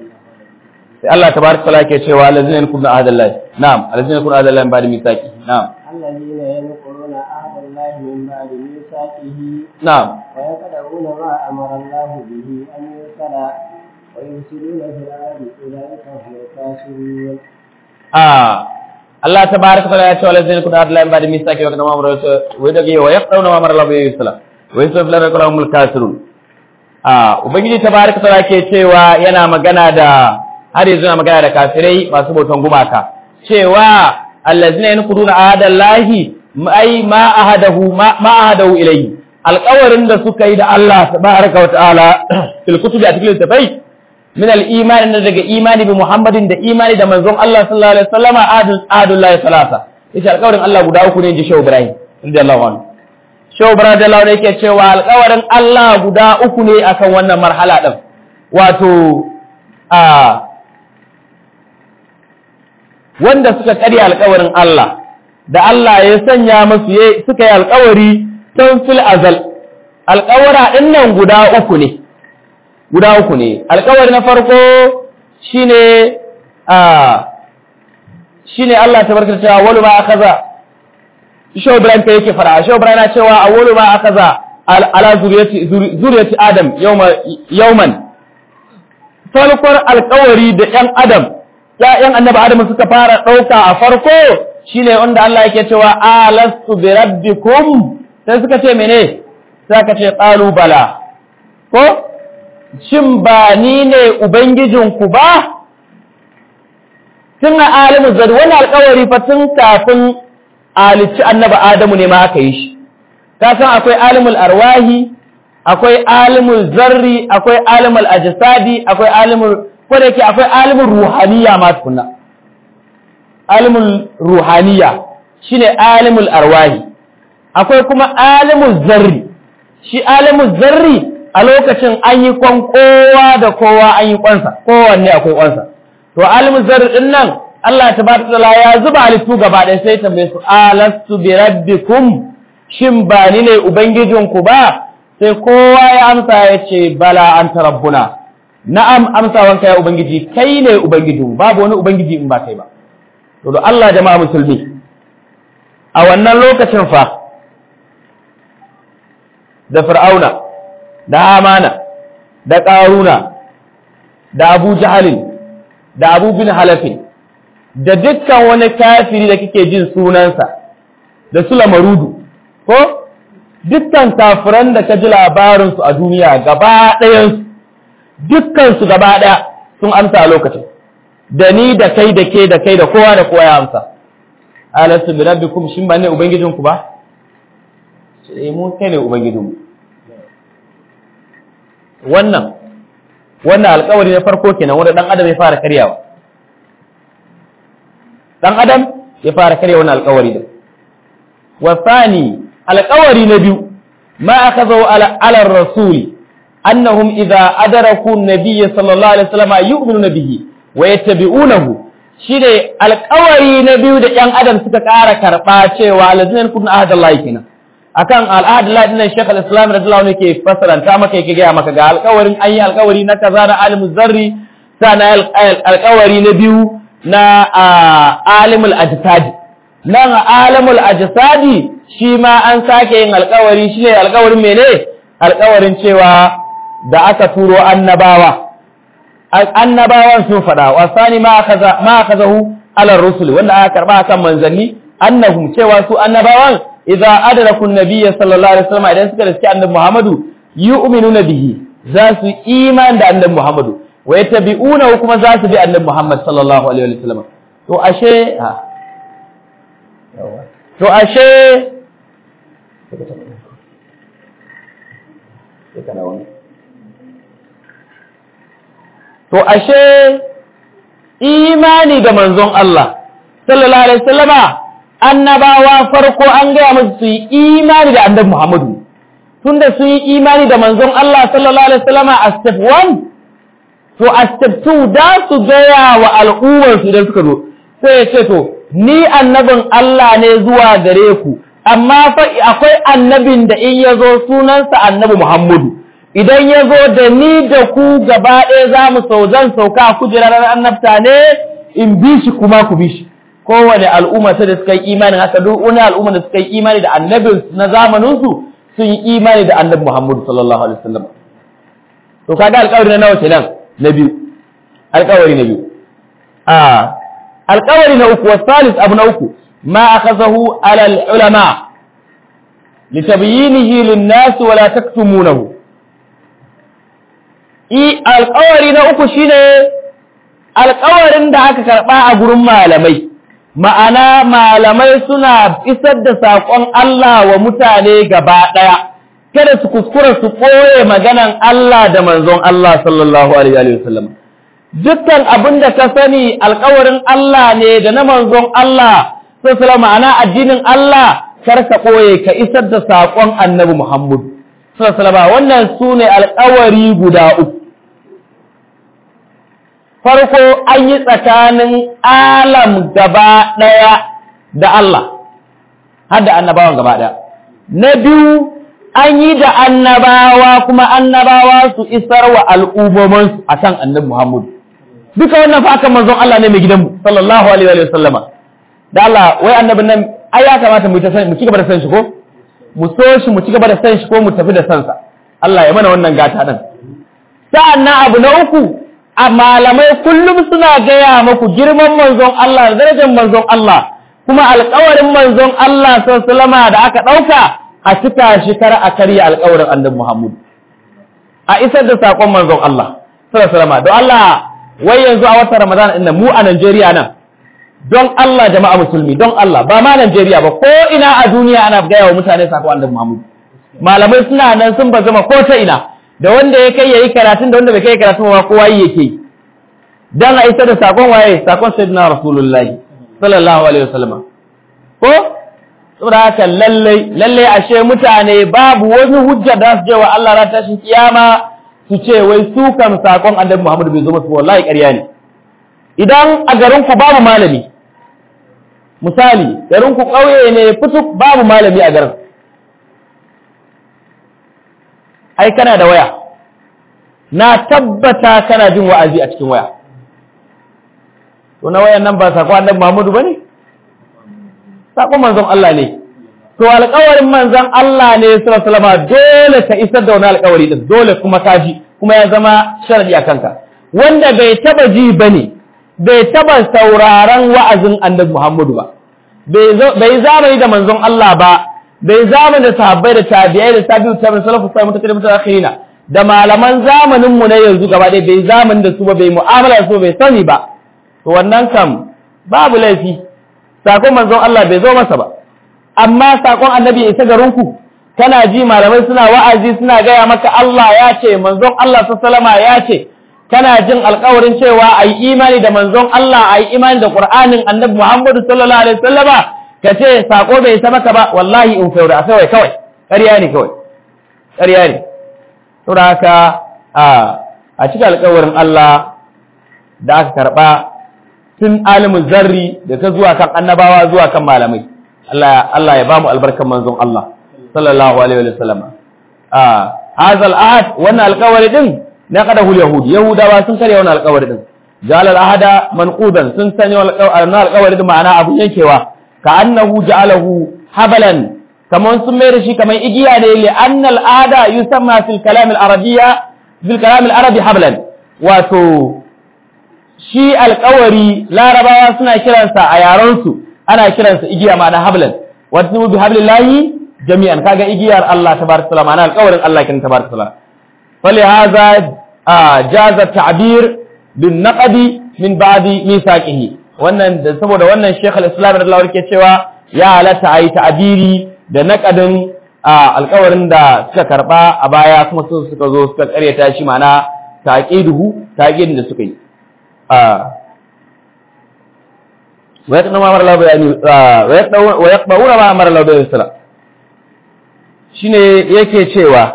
sai Allah tabaraka taala ke cewa allazina yakunu ahdallahi na'am allazina yakunu ahdallahi ba'da misaki na'am الذين ينقضون عهد الله من بعد ميثاقه na'am ويقطعون ما امر الله به ان يوصل ويفسدون في الارض اولئك هم الخاسرون ah Allah tabaraka taala ya ce allazina yakunu ahdallahi ba'da misaki wa kana ma'amara wa yadagi wa yaqtawna ma amara Allah bihi yusla wa yusuf la yakulahumul kafirun ah ubangiji tabaraka taala ke cewa yana magana da har yanzu yana magana da kafirai masu bautan gumaka cewa allazina yanquduna ahadallahi ai ma ahadahu ma ahadahu ilayhi alƙawarin da suka yi da Allah tabaraka wa ta'ala fil kutubi a cikin tafai min al iman da daga imani bi Muhammadin da imani da manzon Allah sallallahu alaihi wasallam ahadul ahadullahi salasa yace alƙawarin Allah guda uku ne ji Shehu Ibrahim radiyallahu anhu Shehu Ibrahim radiyallahu anhu yake cewa alƙawarin Allah guda uku ne akan wannan marhala din wato a wanda suka karya alkawarin Allah da Allah ya sanya musu suka yi alkawari tun fil azal alkawara din nan guda uku ne guda uku ne alkawari na farko shine a shine Allah tabaraka cewa awwalu ma akaza Shehu Ibrahim kai yake fara Shehu Ibrahim na cewa awwalu ma akaza ala zuriyati zuriyati Adam yawma yawman farkon alkawari da ‘yan Adam, ‘ya'yan annaba Adam suka fara ɗauka a farko shi ne wanda Allah yake cewa, Alastu bi rabbikum sai suka ce mene, sai ka ce bala. Ko, shin ba ni ne Ubangijinku ba? Tun a alimin zari, wani alkawari fa tun kafin alici annaba Adamu ne ma aka yi shi. Ka san akwai alimul arwahi, akwai alimul zarri akwai alimul ajsadi akwai alimul ko da yake akwai alimul ruhaniya ma tukunna alimul ruhaniya shine alimul arwahi akwai kuma alimul zarri shi alimul zarri a lokacin an yi kwan kowa da kowa an yi kwansa kowanne akwai kwansa to alimu zarri din nan Allah tabaraka taala ya zuba halittu gaba ɗaya sai tambaye su alastu bi rabbikum shin ba ni ne ubangijinku ba sai kowa ya amsa ya ce bala anta rabbuna na'am amsawanka ya ubangiji kai ne ubangijinmu babu wani ubangiji in ba kai ba to da Allah jama'a musulmi a wannan lokacin fa da fir'auna da amana da ƙaruna da abu jahalin da abu bin halafin da dukkan wani kafiri da kike jin sunansa da su lamarudu ko dukkan kafiran da ka ji labarinsu a duniya gaba ɗayansu dukkansu gaba ɗaya sun amsa a lokacin da ni da kai da ke da kai da kowa da kowa ya amsa alastu bi rabbikum shin ba ne ubangijinku ba sai mu kai ne ubangijinmu wannan wannan alƙawari na farko kenan wanda dan adam ya fara karyawa dan adam ya fara karya wannan alƙawari din wa thani alƙawari na biyu ma akazu ala ala rasul annahum idza adraku an-nabiy sallallahu alaihi wasallam yu'minuna bihi wa yattabi'unahu shine alƙawari na biyu da ƴan adam suka ƙara karɓa cewa alladhina yakunu ahadallahi kenan akan al'adullah dinnan Sheikh al-Islam radiyallahu anhu ke fasaranta maka yake ga maka ga alƙawarin an yi alƙawari na kaza na alimul zarri sana alƙawari na biyu na alimul ajsad nan alimul ajsadi shi ma an sake yin alƙawari shine alƙawarin mene alƙawarin cewa da aka turo annabawa annabawan sun faɗa wasani ma kaza ma kazahu ala rusul wanda aka karba kan manzanni annahum cewa su annabawan idza adraku an-nabiyya sallallahu alaihi wasallam idan suka riski annabi Muhammadu yu'minuna bihi za su iman da annabi Muhammadu wa yattabi'una kuma za su bi annabi Muhammad sallallahu alaihi wasallam to ashe ha to ashe to ashe imani da manzon Allah sallallahu alaihi wasallama annabawa farko an gaya musu su yi imani da annabi Muhammadu tunda sun yi imani da manzon Allah sallallahu alaihi wasallama a step 1 to a step 2 da su gaya wa al'ummar su idan suka zo sai ya ce to ni annabin Allah ne zuwa gare ku amma fa akwai annabin da in ya zo sunansa annabi Muhammadu idan ya zo da ni da ku gaba ɗaya za mu sau zan sauka kujerar annabta ne in bi shi kuma ku bi shi kowane al'umma ta da suka yi imani haka duk wani al'umma da suka yi imani da annabin na zamaninsu sun yi imani da annabi Muhammadu sallallahu alaihi wasallam to kaga alƙawari na nawa kenan na biyu alƙawari na biyu a alƙawari na uku wasalis abu na uku ma akhazahu ala al-ulama litabyinihi lin-nas wa la taktumunahu i alƙawari na uku shine alƙawarin da aka karɓa a gurin malamai ma'ana malamai suna isar da saƙon Allah wa mutane gaba ɗaya kada su kuskura su ɓoye maganan Allah da manzon Allah sallallahu alaihi wasallam dukkan abin da ka sani alƙawarin Allah ne da na manzon Allah sallallahu ma'ana addinin Allah kar ka ɓoye ka isar da saƙon annabi Muhammad sallallahu wannan sune alƙawari guda uku farko an yi tsakanin alam gaba ɗaya da Allah har da annabawan gaba ɗaya na biyu an yi da annabawa kuma annabawa su isar wa al'ummomansu a kan annabi Muhammadu duka wannan fa akan manzon Allah ne mai gidanmu sallallahu alaihi wa sallama da Allah wai annabin nan ai ya kamata mu ta san mu ci gaba da san shi ko mu so shi mu ci gaba da san shi ko mu tafi da sansa Allah ya mana wannan gata din sa'annan abu na uku a malamai kullum suna gaya maku girman manzon Allah da darajar manzon Allah kuma alƙawarin manzon Allah sallama da aka ɗauka a cika shi kar a karya alƙawarin annabi Muhammad a isar da saƙon manzon Allah sallama don Allah wai yanzu a watan Ramadan ɗin mu a Najeriya nan don Allah jama'a musulmi don Allah ba ma Najeriya ba ko ina a duniya ana gaya wa mutane saƙon annabi Muhammad malamai suna nan sun bazama ko ta ina da wanda ya kai yayi karatun da wanda bai kai karatun ba kowa yi yake dan a isar da sakon waye sakon sayyidina rasulullah sallallahu alaihi wasallam ko saboda haka lallai lallai ashe mutane babu wani hujja da su je wa Allah ran tashin kiyama su ce wai su kan sakon annabi Muhammad bai zo musu wallahi ƙarya ne idan a garin ku babu malami misali garin ku ƙauye ne fituk babu malami a garin ai kana da waya na tabbata kana jin wa'azi a cikin waya to na wayan nan ba sakon annabi Muhammadu bane sakon manzon Allah ne to alƙawarin manzon Allah ne sallallahu alaihi wasallam dole ka isar da wani alƙawari din dole kuma ka ji kuma ya zama sharadi a kanka wanda bai taba ji bane bai taba sauraron wa'azin annabi Muhammadu ba bai zamani da manzon Allah ba bai zamani da sahabbai da tabi'ai da tabi'u tabi'in salafu sai mutakallim mutaakhirina da malaman zamanin mu na yanzu gaba ɗaya bai zamani da su ba bai mu'amala da su bai sani ba to wannan kam babu laifi sakon manzon Allah bai zo masa ba amma sakon annabi isa garinku kana ji malamai suna wa'azi suna gaya maka Allah ya ce manzon Allah sallama ya ce kana jin alƙawarin cewa a yi imani da manzon Allah a yi imani da Qur'anin annabi Muhammadu sallallahu alaihi wasallama ka ce sako bai isa maka ba wallahi in faura a kawai kawai ƙarya ne kawai ƙarya ne saboda haka a cikin alƙawarin Allah da aka karɓa tun alimin zarri da ta zuwa kan annabawa zuwa kan malamai Allah ya bamu albarkan manzon Allah sallallahu alaihi wa sallam ah hazal ahad wannan alƙawari din na qadahu yahud yahudawa sun karya wannan alƙawari din jalal ahada manqudan sun sanya wannan alƙawari din ma'ana abun yankewa ka annahu ja'alahu habalan kaman sun mai da shi kaman igiya ne li anna al ahada yusamma fil kalam al arabiyya fil kalam al arabi hablan wato shi alƙawari larabawa suna kiransa a yarensu ana kiransa igiya ma'ana hablan wato bi hablillahi jami'an kaga igiyar Allah tabaraka taala ma'ana alƙawarin Allah kin tabaraka taala fali hadha jaza ta'bir bin naqdi min ba'di misaqihi wannan da saboda wannan Sheikh al-Islam radiyallahu anhu ke cewa ya halatta ayi ta'biri da naqadin alƙawarin da suka karba a baya kuma su suka zo suka karyata shi ma'ana taqiduhu taqidin da suka yi ويقضون ما امر الله به ويقضون ما امر الله به sala shine yake cewa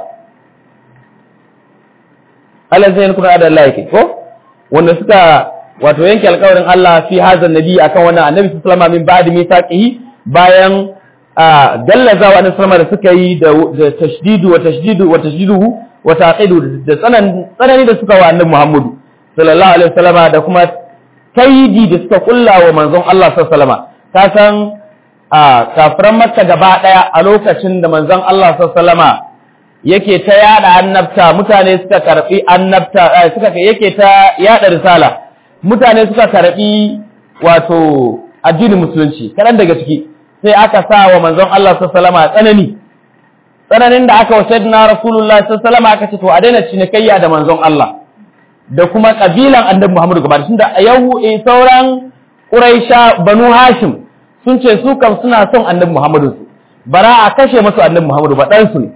Allah zai kuna da Allah yake ko wanda suka wato yanke alƙawarin Allah fi hazan nabi akan wannan annabi sallallahu alaihi min ba'di mithaqihi bayan gallazawa na sama da suka yi da tashdidu wa tashdidu wa tashdiduhu wa taqidu da tsanani da suka wa annabi Muhammadu sallallahu alaihi wasallama da kuma kaidi da suka kulla wa manzon Allah sallama ta san a kafiran makka gaba daya a lokacin da manzon Allah sallama yake ta yada annabta mutane suka karbi annabta suka yake ta yada risala mutane suka karbi wato addinin musulunci kadan daga ciki sai aka sa wa manzon Allah sallama tsanani tsananin da aka wa sayyidina rasulullahi sallama aka ce to a daina cinikayya da manzon Allah da kuma kabilan annabi Muhammadu gaba da da yahu eh sauran Quraisha Banu Hashim sun ce su kam suna son annabi Muhammadu su bara a kashe musu annabi Muhammadu ba dan su ne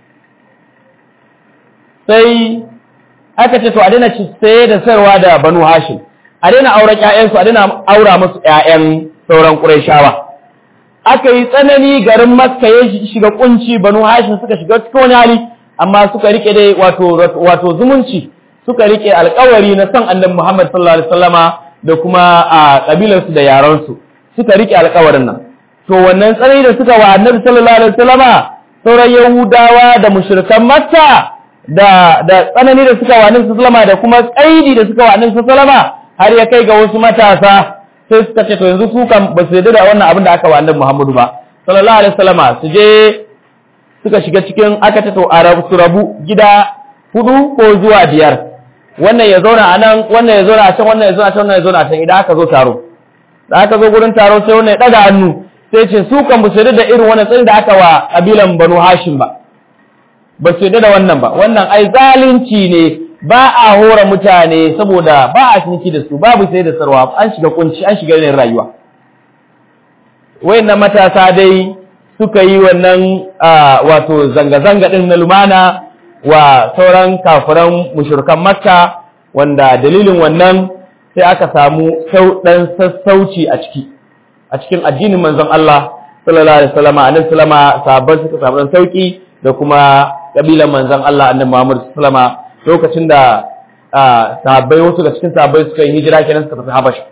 sai aka ce to a daina saye da sayarwa da Banu Hashim a daina auren ƴaƴan su a daina aura musu ƴaƴan sauran Quraishawa aka yi tsanani garin Makka ya shiga kunci Banu Hashim suka shiga cikin wani hali amma suka rike dai wato wato zumunci suka rike alkawari na san annabi Muhammad sallallahu alaihi wasallama da kuma a kabilarsu da yaransu suka rike alkawarin nan to wannan tsanani da suka wa annabi sallallahu alaihi wasallama sauran yahudawa da mushrikan makka da da tsanani da suka wa annabi sallallahu da kuma kaidi da suka wa annabi sallallahu har ya kai ga wasu matasa sai suka ce to yanzu su kan ba su yarda da wannan abin da aka wa annabi Muhammadu ba sallallahu alaihi wasallama su je suka shiga cikin aka ce to a rabu su rabu gida hudu ko zuwa biyar wannan ya zauna a nan wannan ya zauna a can wannan ya zauna a can wannan ya zauna a can idan aka zo taro da aka zo gurin taro sai wannan ya daga hannu sai ce su kan su da irin wannan tsarin da aka wa kabilan Banu Hashim ba ba su da wannan ba wannan ai zalunci ne ba a hora mutane saboda ba a ciniki da su babu sai da sarwa an shiga kunci an shiga yanayin rayuwa wayannan matasa dai suka yi wannan wato zanga-zanga din na lumana wa sauran kafiran mushrikan makka wanda dalilin wannan sai aka samu dan sassauci a ciki a cikin addinin manzon Allah sallallahu alaihi wasallam annabi sallama sahabban suka samu sauki da kuma kabilan manzon Allah annabi Muhammad sallama lokacin da sahabbai wasu da cikin sahabbai suka yi hijira kenan suka tafi Habasha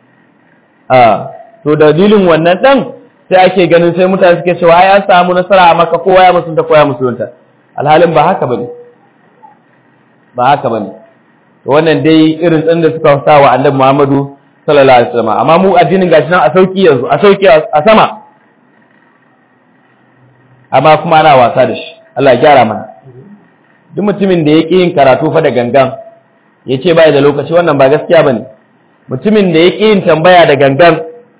to dalilin wannan dan sai ake ganin sai mutane suke cewa ai an samu nasara a maka kowa ya musulunta kowa ya musulunta alhalin ba haka bane ba haka bane wannan dai irin tsin da suka sa wa annabi Muhammadu sallallahu alaihi wasallam amma mu addinin gashi nan a sauki yanzu a sauki a sama amma kuma ana wasa da shi Allah ya gyara mana duk mutumin da ya ƙi yin karatu fa da gangan ya ce bai da lokaci wannan ba gaskiya bane mutumin da ya ƙi yin tambaya da gangan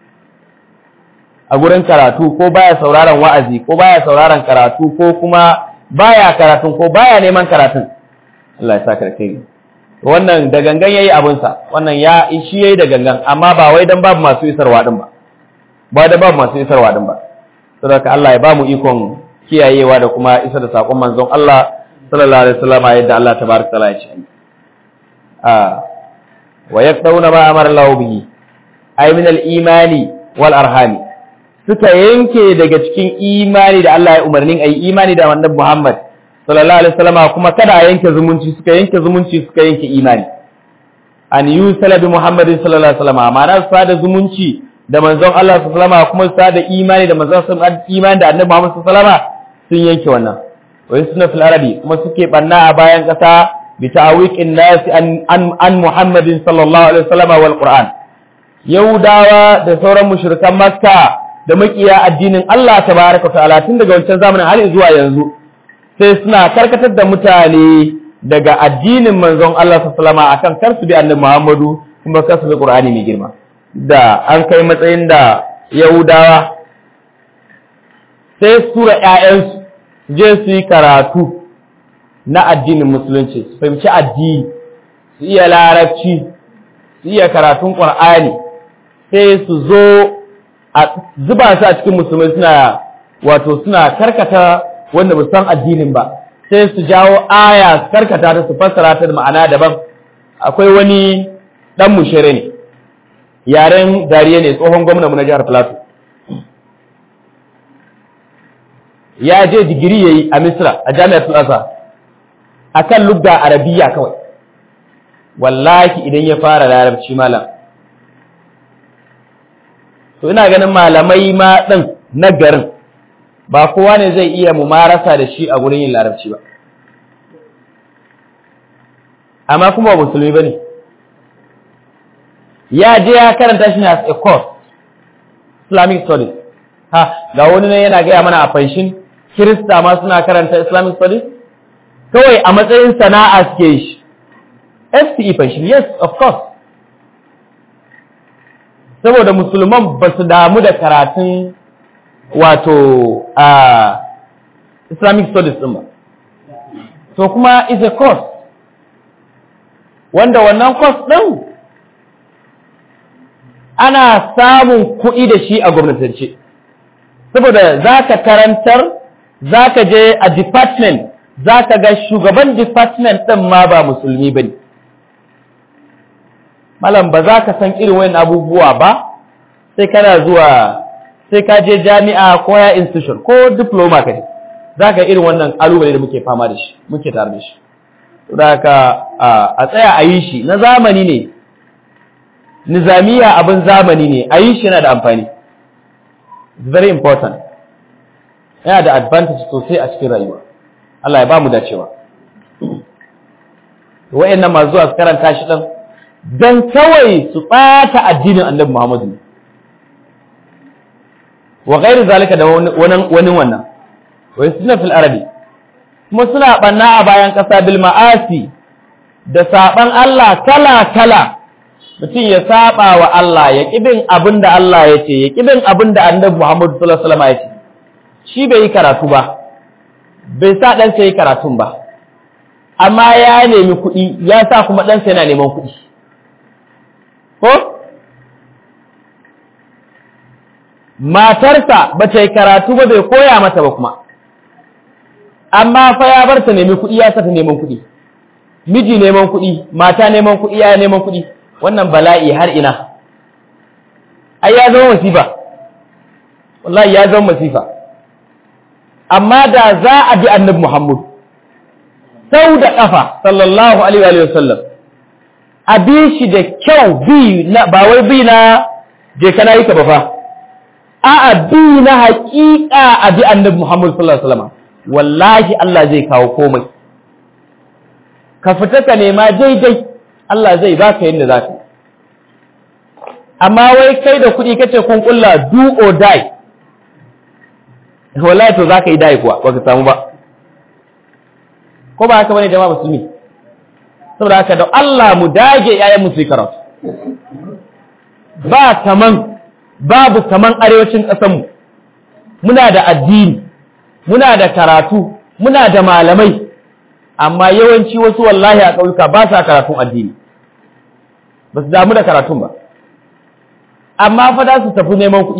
a gurin karatu ko baya sauraron wa'azi ko baya sauraron karatu ko kuma baya karatun ko baya neman karatun Allah ya saka kai wannan da gangan yayi abin sa wannan ya shi yayi da gangan amma ba wai dan babu masu isarwa din ba ba da babu masu isarwa din ba saboda Allah ya bamu ikon kiyayewa da kuma isar da sakon manzon Allah sallallahu alaihi wasallam yadda Allah tabaraka taala ya ce a wa yaqtawna ma amara Allah bihi ay min al-imani wal arhami suka yanke daga cikin imani da Allah ya umarnin ayi imani da annabi Muhammad sallallahu alaihi wasallam kuma kada a yanke zumunci suka yanke zumunci suka yanke imani an yusala bi Muhammadin sallallahu alaihi wasallam ma'ana sa da zumunci da manzon Allah sallallahu alaihi wasallam kuma sa da imani da manzon sallallahu imani da annabi Muhammad sallallahu alaihi wasallam sun yanke wannan wai suna fil arabi kuma suke banna a bayan kasa bi ta'awiqin nas an an Muhammadin sallallahu alaihi wasallam wal Qur'an Yahudawa da sauran mushrikan Makka da makiya addinin Allah tabaraka ta'ala tun daga wancan zamanin har zuwa yanzu sai suna karkatar da mutane daga addinin manzon Allah sallallahu alaihi akan kar su bi annabi Muhammadu kuma kar su bi Qur'ani mai girma da an kai matsayin da Yahudawa sai su tura ƴaƴansu je su yi karatu na addinin musulunci su fahimci addini su iya larabci su iya karatun Qur'ani sai su zo a zuba su a cikin musulmai suna wato suna karkata wanda ba san addinin ba sai su jawo aya su karkata ta su fassara ta da ma'ana daban akwai wani dan mushere ne yaren dariya ne tsohon gwamna na jihar Plateau ya je digiri yayi a Misra a Jami'ar Plaza akan lugga arabiya kawai wallahi idan ya fara larabci malam to ina ganin malamai ma din na garin ba kowa ne zai iya mumarasa da shi a gurin yin larabci ba amma kuma ba musulmi bane ya je ya karanta shi ne as a course Islamic studies ha ga wani ne yana gaya mana a fanshin Kirista ma suna karanta Islamic studies kawai a matsayin sana'a suke shi FCE fanshin yes of course saboda musulman ba su damu da karatun wato a Islamic studies ɗin ba. So kuma is a course, wanda wannan course ɗin ana samun kuɗi da shi a gwamnatance. Saboda za ka karantar, za ka je a department, za ka ga shugaban department ɗin ma ba musulmi ba ne. Malam ba za ka san irin wayan abubuwa ba, sai kana zuwa sai ka je jami'a ko ya institution ko diploma ka ne za ka irin wannan kalubale da muke fama da shi muke tare da shi da ka a tsaya a yi shi na zamani ne nizamiya abin zamani ne a yi shi yana da amfani very important yana da advantage sosai a cikin rayuwa Allah ya ba mu dacewa wa'annan masu zuwa su karanta shi ɗan don kawai su ɓata addinin annabi Muhammadu wa gairu zalika da wani wannan wai suna fil arabi kuma suna banna a bayan ƙasa bil ma'asi da saban Allah kala kala mutum ya saba wa Allah ya kibin abin da Allah ya ce ya kibin abin da annabi Muhammad sallallahu alaihi wasallam ya ce shi bai yi karatu ba bai sa dan sai karatun ba amma ya nemi kuɗi ya sa kuma dan sai yana neman kuɗi ko matarsa ba ta yi karatu ba bai koya mata ba kuma amma fa ya bar ta nemi kuɗi ya sata neman kuɗi miji neman kuɗi mata neman kuɗi ya neman kuɗi wannan bala'i har ina ai ya zama wasifa wallahi ya zama masifa amma da za a bi annabi Muhammad sau da ƙafa sallallahu alaihi wa sallam a bi shi da kyau bi na ba wai bi na je kana yi ka ba fa a'a bi na haƙiƙa a bi annabi Muhammad sallallahu alaihi wa sallam wallahi Allah zai kawo komai ka fita ka nema daidai Allah zai baka yadda za ka amma wai kai da kuɗi kace kun kulla do or die wallahi to zaka yi die kuwa baka samu ba ko ba haka bane jama'a musulmi saboda haka da Allah mu dage yayan mu su karatu ba kaman babu kaman arewacin ƙasar mu muna da addini muna da karatu muna da malamai amma yawanci wasu wallahi a ƙauyuka ba sa karatun addini ba su damu da karatun ba amma fa za su tafi neman kuɗi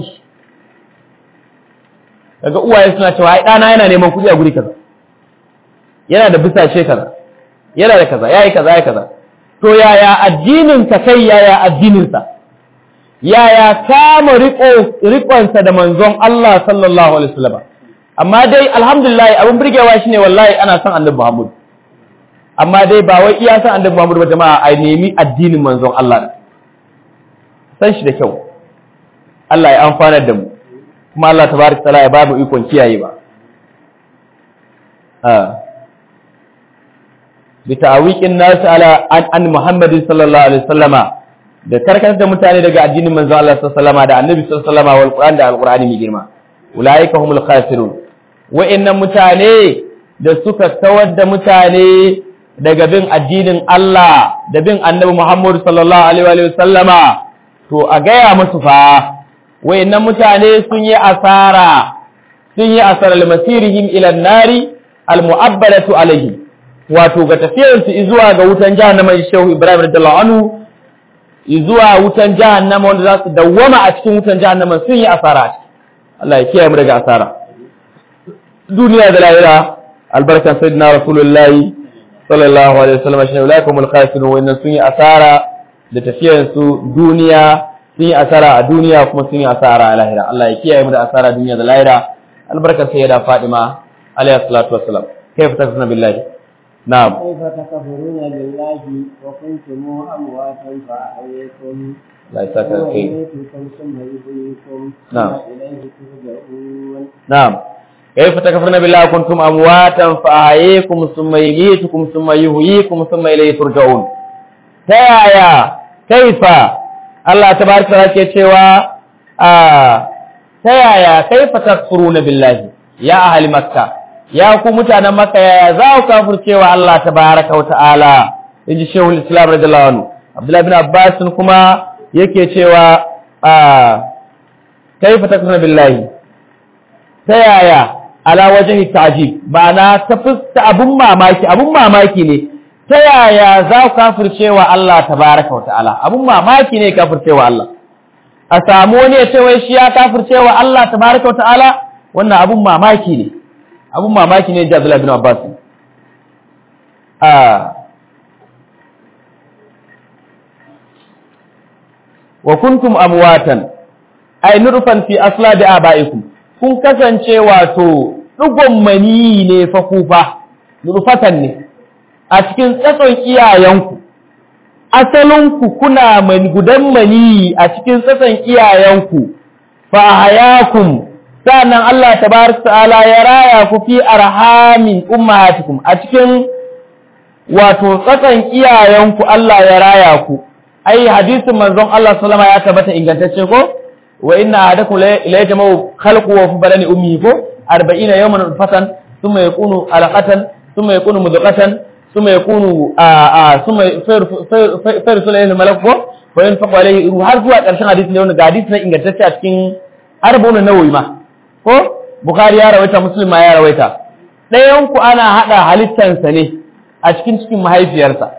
daga uwaye suna cewa ai ɗana yana neman kuɗi a guri kaza yana da bisashe kaza yana da kaza yayi kaza yayi kaza to yaya addinin ka kai yaya addinin sa yaya kama riƙo riƙonsa da manzon Allah sallallahu alaihi wasallam amma dai alhamdulillah abin burgewa shine wallahi ana son annabi Muhammad amma dai ba wai iya san annabi Muhammad ba jama'a a nemi addinin manzon Allah san shi da kyau Allah ya amfana da mu kuma Allah tabaraka taala ya ba mu ikon kiyaye ba bi ta'awiqin nas ala an, an Muhammadin sallallahu alaihi wasallama da karkatar da mutane daga addinin manzon Allah sallallahu alaihi wasallama da annabi sallallahu alaihi wasallama wal Qur'an da alqur'ani mai girma ulaika humul khasirun wa'annan mutane da suka kawar da mutane daga bin addinin Allah da bin annabi Muhammad sallallahu alaihi wa sallama to a gaya musu fa wayannan mutane sun yi asara sun yi asara masirihim ila nari almu'abbalatu alaihim wato ga tafiyar su zuwa ga wutan jahannama Shehu Ibrahim radiyallahu anhu zuwa wutan jahannama wanda za su dawwama a cikin wutan jahannama sun yi asara Allah ya kiyaye mu daga asara duniya da lahira albarkan sayyidina rasulullahi sallallahu alaihi wasallam shi ulaikum alkhasirun wa sun yi asara da tafiyar su duniya sun yi asara a duniya kuma sun yi asara a lahira Allah ya kiyaye mu da asara duniya da lahira albarkar sayyida Fatima alaiha salatu wassalam kayfa tasna billahi na'am كيف تكفرون بالله وكنتم أمواتا فأحييكم la saka kai ويميتكم ثم يحييكم نعم. ثم إليه ترجعون na'am kayfa takfuruna billahi kuntum amwatan fa ahyakum thumma yumeetukum thumma yuhyikum thumma ilayhi turja'un ta yaya kaifa Allah tabaraka wa ta'ala ke cewa a ta yaya kaifa takfuruna billahi ya ahli makka ya ku mutanen makka yaya za ku kafircewa Allah tabaraka wa ta'ala inji shehu islam radiyallahu anhu abdullahi bin abbas kuma yake cewa a kaifa takfuruna billahi ta yaya ala wajhi ta'jib ma'ana ta fuska abun mamaki abun mamaki ne ta yaya za ku kafircewa Allah tabaraka wa ta'ala abun mamaki ne kafircewa Allah a samu wani ya ce wai shi ya kafircewa Allah tabaraka wa ta'ala wannan abun mamaki ne abun mamaki ne da Abdullah bin Abbas a wa kuntum amwatan ay nurfan fi asladi abaikum kun kasance wato dugon mani ne fa kufa nurfatan ne a cikin tsatson iyayenku asalinku kuna mani gudan mani a cikin tsatson iyayenku fa hayakum sannan Allah tabaraka ta'ala ya raya ku fi arhamin ummahatikum a cikin wato tsatson iyayenku Allah ya raya ku ai hadisin manzon Allah sallama ya tabbata ingantacce ko wa inna ahadakum la yajma'u khalqu wa fi badani ummihi ko 40 yawman fatan thumma yakunu alaqatan thumma yakunu mudghatan thumma yakunu a thumma fayarsul ilayhi malak ko wa yanfaqu alayhi ruh har zuwa karshen hadisi ne wannan hadisi ne ingantacce a cikin arba'un nawawi ma ko bukhari ya rawaita muslim ma ya rawaita ɗayan ku ana hada halittansa ne a cikin cikin mahaifiyarsa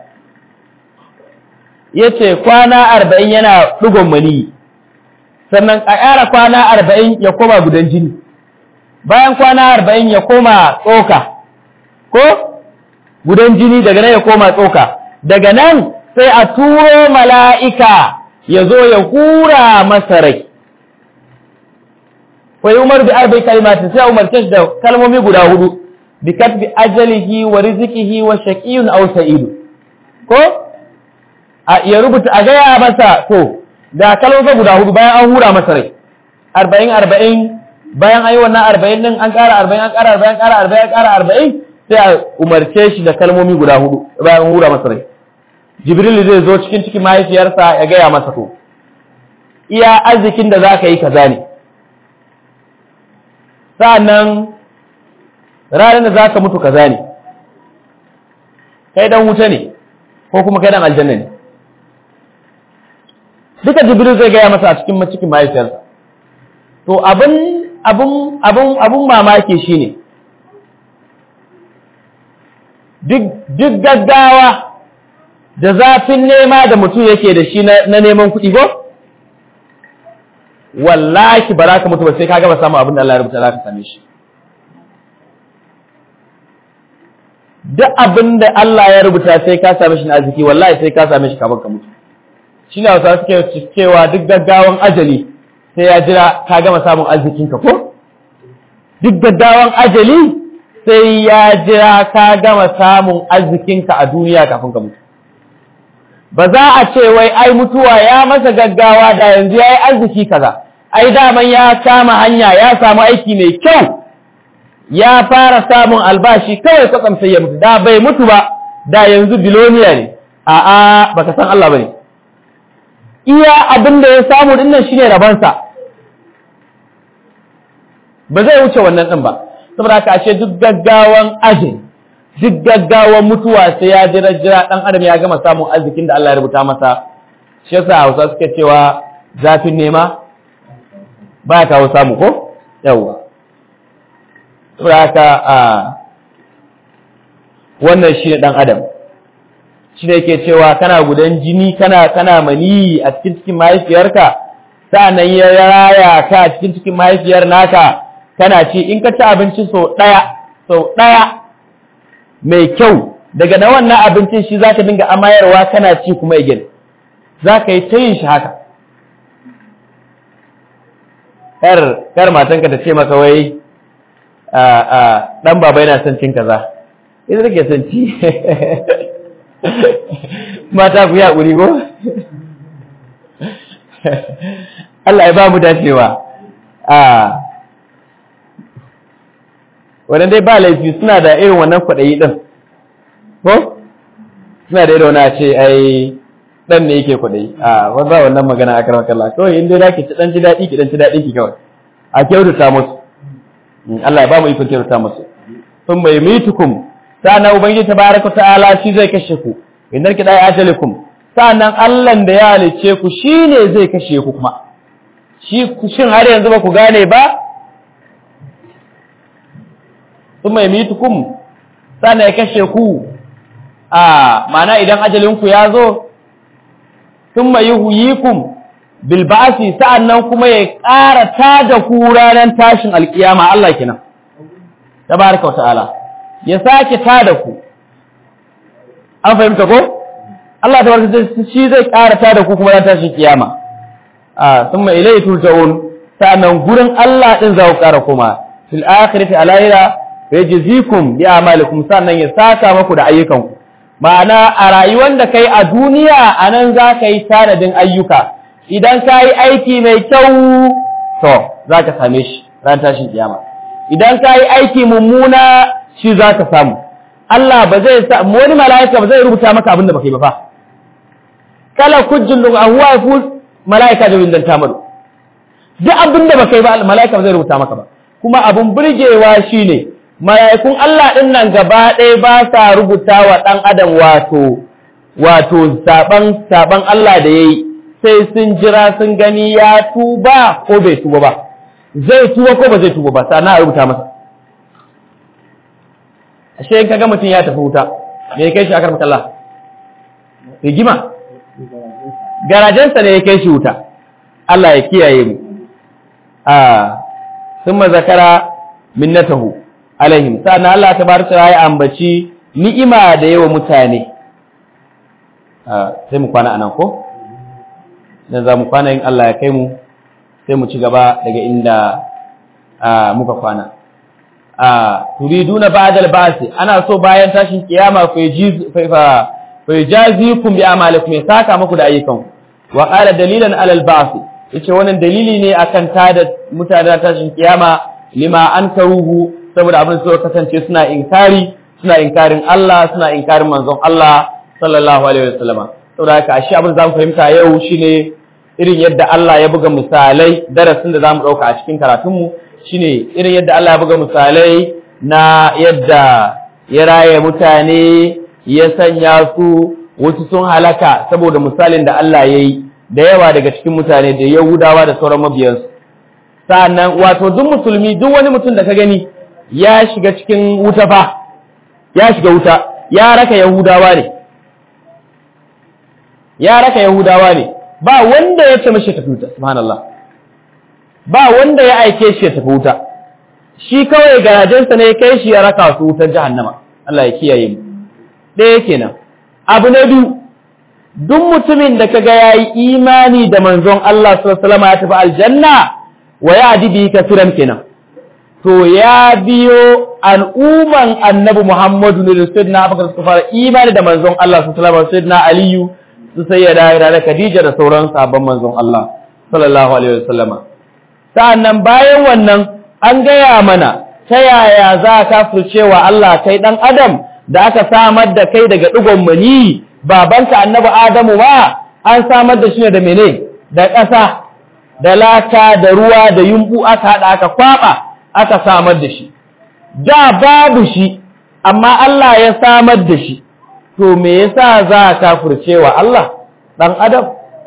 yace kwana arba'in yana ɗigon maniyi sannan a ƙara kwana arba'in ya koma gudan jini bayan kwana arba'in ya koma tsoka ko gudan jini daga nan ya koma tsoka daga nan sai a turo mala'ika ya zo ya hura masa rai fa umar bi arba'i kalimatin sai umarce shi da kalmomi guda hudu bi katbi ajalihi wa rizqihi wa shaqiyyun aw sa'id ko a ya rubuta a gaya masa to da kalmomi guda hudu bayan an hura masa rai arba'in arba'in bayan an yi wannan arba'in din an ƙara arba'in an ƙara arba'in an ƙara arba'in an ƙara arba'in sai a umarce shi da kalmomi guda hudu bayan an hura masa rai jibril zai zo cikin cikin mahaifiyarsa ya gaya masa to iya arzikin da za ka yi kaza ne sa'annan ranar da za ka mutu kaza ne kai dan wuta ne ko kuma kai dan aljanna ne duka jibril zai gaya masa a cikin cikin mahaifiyarsa to abin abin abin abin mamaki shine duk duk gaggawa da zafin nema da mutum yake da shi na neman kuɗi ko wallahi ba za ka mutu ba sai ka gaba samun abin da Allah ya rubuta za ka same shi duk abin da Allah ya rubuta sai ka same shi na arziki wallahi sai ka same shi kafin ka mutu shi ne wasu suke cewa duk gaggawan ajali sai ya jira ka gama samun arzikinka ko duk gaggawan ajali sai ya jira ka gama samun arzikinka a duniya kafin ka mutu ba za a ce wai ai mutuwa ya masa gaggawa da yanzu ya yi arziki kaza ai daman ya kama hanya ya samu aiki mai kyau ya fara samun albashi kawai kwatsam sai ya mutu da bai mutu ba da yanzu biloniya ne a'a baka san Allah bane iya abin da ya samu dinnan shine rabansa ba zai wuce wannan din ba saboda haka ashe duk gaggawan ajin duk gaggawan mutuwa sai ya jira jira dan adam ya gama samun arzikin da Allah ya rubuta masa shi yasa Hausa suke cewa zafin nema ba ya kawo samu ko yawwa saboda haka a wannan shi ne dan adam shi ne yake cewa kana gudan jini kana kana mani a cikin cikin mahaifiyarka sa'annan ya raya ka a cikin cikin mahaifiyar naka kana ci in ka ci abinci sau ɗaya sau ɗaya mai kyau daga na wannan abincin shi za ka dinga amayarwa kana ci kuma igin za ka yi ta yin shi haka kar matanka ta ce maka wai ɗan baba yana son cin kaza ita take son ci mata ku yi haƙuri ko Allah ya ba mu dacewa a wannan dai ba laifi suna da irin wannan kwaɗayi ɗin ko suna da irin wani a ce ai ɗan ne yake kwaɗayi a wanda wannan magana a karamar kalla kawai inda za ki ci ɗan ci daɗi ki ɗan ci daɗi ki kawai a kyautata musu Allah ya ba mu ikon kyautata musu sun bai mitukum sa'annan ubangiji tabaraka ta'ala shi zai kashe ku idan ki dai ajalikum sa'annan Allah da ya halice ku shine zai kashe ku kuma shi shin har yanzu ba ku gane ba thumma yamitukum sana ya kashe ku a mana idan ajalinku ya zo thumma yuhyikum bil ba'si sa'annan kuma ya ƙara tada ku ranar tashin alkiyama Allah kenan tabaraka wa ta'ala ya sake tada ku an fahimta ko Allah tabaraka shi zai ƙara tada ku kuma ranar tashin kiyama a thumma ilayhi turja'un sa'annan gurin Allah din za ku ƙara kuma fil akhirati alayra yajzikum bi a'malikum sannan ya saka maku da ayyukanku ma'ana a rayuwar da kai a duniya anan za ka yi tanadin ayyuka idan ka yi aiki mai kyau to za ka same shi ran tashin kiyama idan ka yi aiki mummuna shi za ka samu Allah ba zai sa wani mala'ika ba zai rubuta maka abin da baka yi ba fa kala kujjin da huwa fu mala'ika da windan tamadu duk abin da baka yi ba mala'ika ba zai rubuta maka ba kuma abin burgewa shine mala'ikun Allah ɗin nan gaba ɗaya ba sa rubuta wa ɗan adam wato wato saban saban Allah da yayi sai sun jira sun gani ya tuba ko bai tuba ba zai tuba ko ba zai tuba ba sana a rubuta masa ashe in kaga mutum ya tafi wuta me ya kai shi akar makalla rigima garajensa ne ya kai shi wuta Allah ya kiyaye mu a sun zakara minnatahu alaihim sannan Allah tabaraka ya ambaci ni'ima da yawa mutane sai mu kwana anan ko dan za mu kwana in Allah ya kai mu sai mu ci gaba daga inda muka kwana turiduna ba'dal ba'si ana so bayan tashin kiyama fa yajiz fa yajazikum bi amalikum ya saka muku da ayyukan wa qala dalilan alal ba'si yace wannan dalili ne akan tada mutane tashin kiyama lima ankaruhu saboda abin da kasance suna inkari suna inkarin Allah suna inkarin manzon Allah sallallahu alaihi wasallama saboda haka ashe abin da zamu fahimta yau shine irin yadda Allah ya buga misalai darasin da zamu dauka a cikin karatunmu shine irin yadda Allah ya buga misalai na yadda ya raye mutane ya sanya su wasu sun halaka saboda misalin da Allah ya yi da yawa daga cikin mutane da Yahudawa da sauran mabiyansu sa'annan wato duk musulmi duk wani mutum da ka gani ya shiga cikin wuta fa ya shiga wuta ya raka Yahudawa ne ya raka Yahudawa ne ba wanda ya ce mashi tafi wuta subhanallah ba wanda ya aike shi ya tafi wuta shi kawai garajensa ne kai shi ya raka su wutar jahannama Allah ya kiyaye mu ɗaya kenan abu na biyu duk mutumin da kaga yayi imani da manzon Allah sallallahu alaihi wasallam ya tafi aljanna wa ya adibi kafiran kenan to ya biyo al'umman annabi Muhammadu ne da sayyidina Abubakar suka fara imani da manzon Allah sallallahu alaihi wasallam sayyidina Aliyu su sayyada da Khadija da sauran sabon manzon Allah sallallahu alaihi wasallama sa'annan bayan wannan an gaya mana ta yaya za ka cewa Allah kai dan adam da aka samar da kai daga digon mani babanka annabi Adamu ma an samar da shi ne da mene da ƙasa da laka da ruwa da yumbu aka hada aka kwaba aka samar da shi da babu shi amma Allah ya samar da shi to me yasa za ka cewa Allah dan adam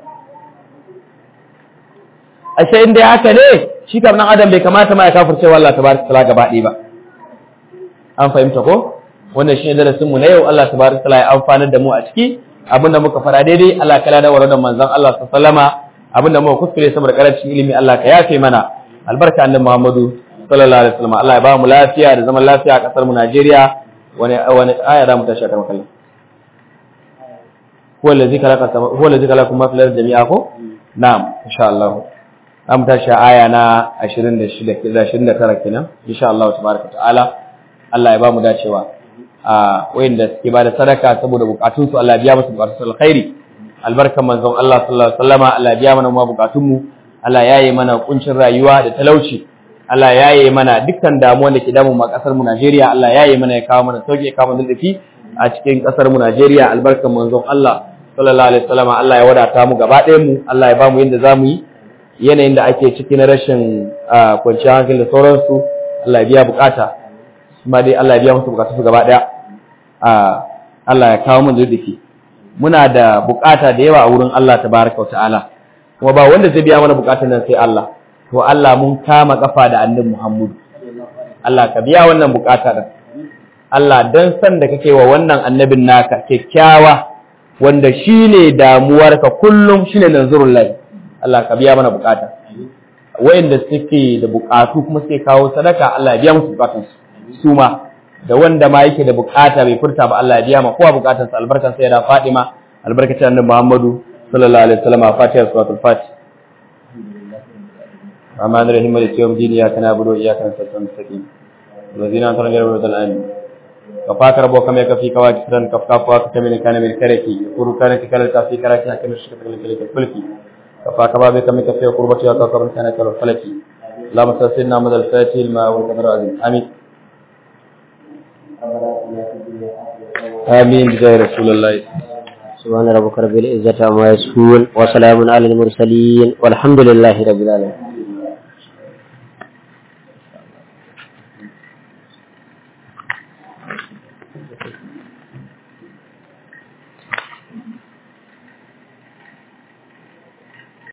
ashe inda haka ne shi kam dan adam bai kamata ma ya kafirce wa Allah tabaraka taala gaba ɗaya ba an fahimta ko wannan shine darasin mu na yau Allah tabaraka taala ya amfanar da mu a ciki abinda muka fara daidai Allah kala da waradan manzon Allah sallama abinda muka kuskure saboda karancin ilimi Allah ka yafe mana albarka annabi Muhammadu sallallahu alaihi wasallam Allah ya ba mu lafiya da zaman lafiya a kasar mu Najeriya wani wani aya da mu tashi kan kallon huwa allazi khalaqa huwa allazi khalaqa ma fil ardi jami'a ko na'am insha Allah an tashi aya na 26 da 29 kenan insha Allah tabaraka ta'ala Allah ya ba mu dacewa a wayanda suke ba da sadaka saboda bukatun su Allah ya biya musu bukatun su alkhairi albarkan manzon Allah sallallahu alaihi wasallama Allah ya biya mana mu bukatun mu Allah ya yi mana kuncin rayuwa da talauci Allah ya yi mana dukkan damuwan da ke damu ma kasar mu Najeriya Allah ya yi mana ya kawo mana sauki ya kawo mana dafi a cikin kasar mu Najeriya albarkan manzon Allah sallallahu alaihi wasallama Allah ya wadata mu gaba ɗayan mu Allah ya ba mu yanda zamu yi yanayin da ake ciki na rashin kwanciyar hankali da sauransu Allah ya biya bukata kuma dai Allah ya biya musu bukatu su gaba daya Allah ya kawo mun zuddiki muna da bukata da yawa a wurin Allah tabaraka wa ta'ala kuma ba wanda zai biya mana bukatun nan sai Allah to Allah mun kama kafa da annabi Muhammad Allah ka biya wannan bukata da Allah dan san da kake wa wannan annabin naka kyakkyawa wanda shine damuwarka kullum shine nanzurullahi Allah ka biya mana bukata wayanda suke da bukatu kuma suke kawo sadaka Allah ya biya musu bukatun su ma da wanda ma yake da bukata bai furta ba Allah ya biya ma kowa bukatun sa albarkan sai da Fatima albarkacin annabi Muhammadu sallallahu alaihi wasallam Fatiha suratul Fatih Rahman Rahim Malik yawm din ya kana budu ya kana sattan sakin wazina tan gar budu amin kafa karbo kame kafi kawaki san kafka fa kame kana min kareki kuru kana kala ta fi karaki hakin shi kala kala kulki كفى كما بك من كفي قربتي وكفر كان كل فلكي اللهم صل سيدنا محمد الفاتح الماء والقدر العظيم امين امين بجاه رسول الله سبحان ربك رب العزة عما يصفون وسلام على المرسلين والحمد لله رب العالمين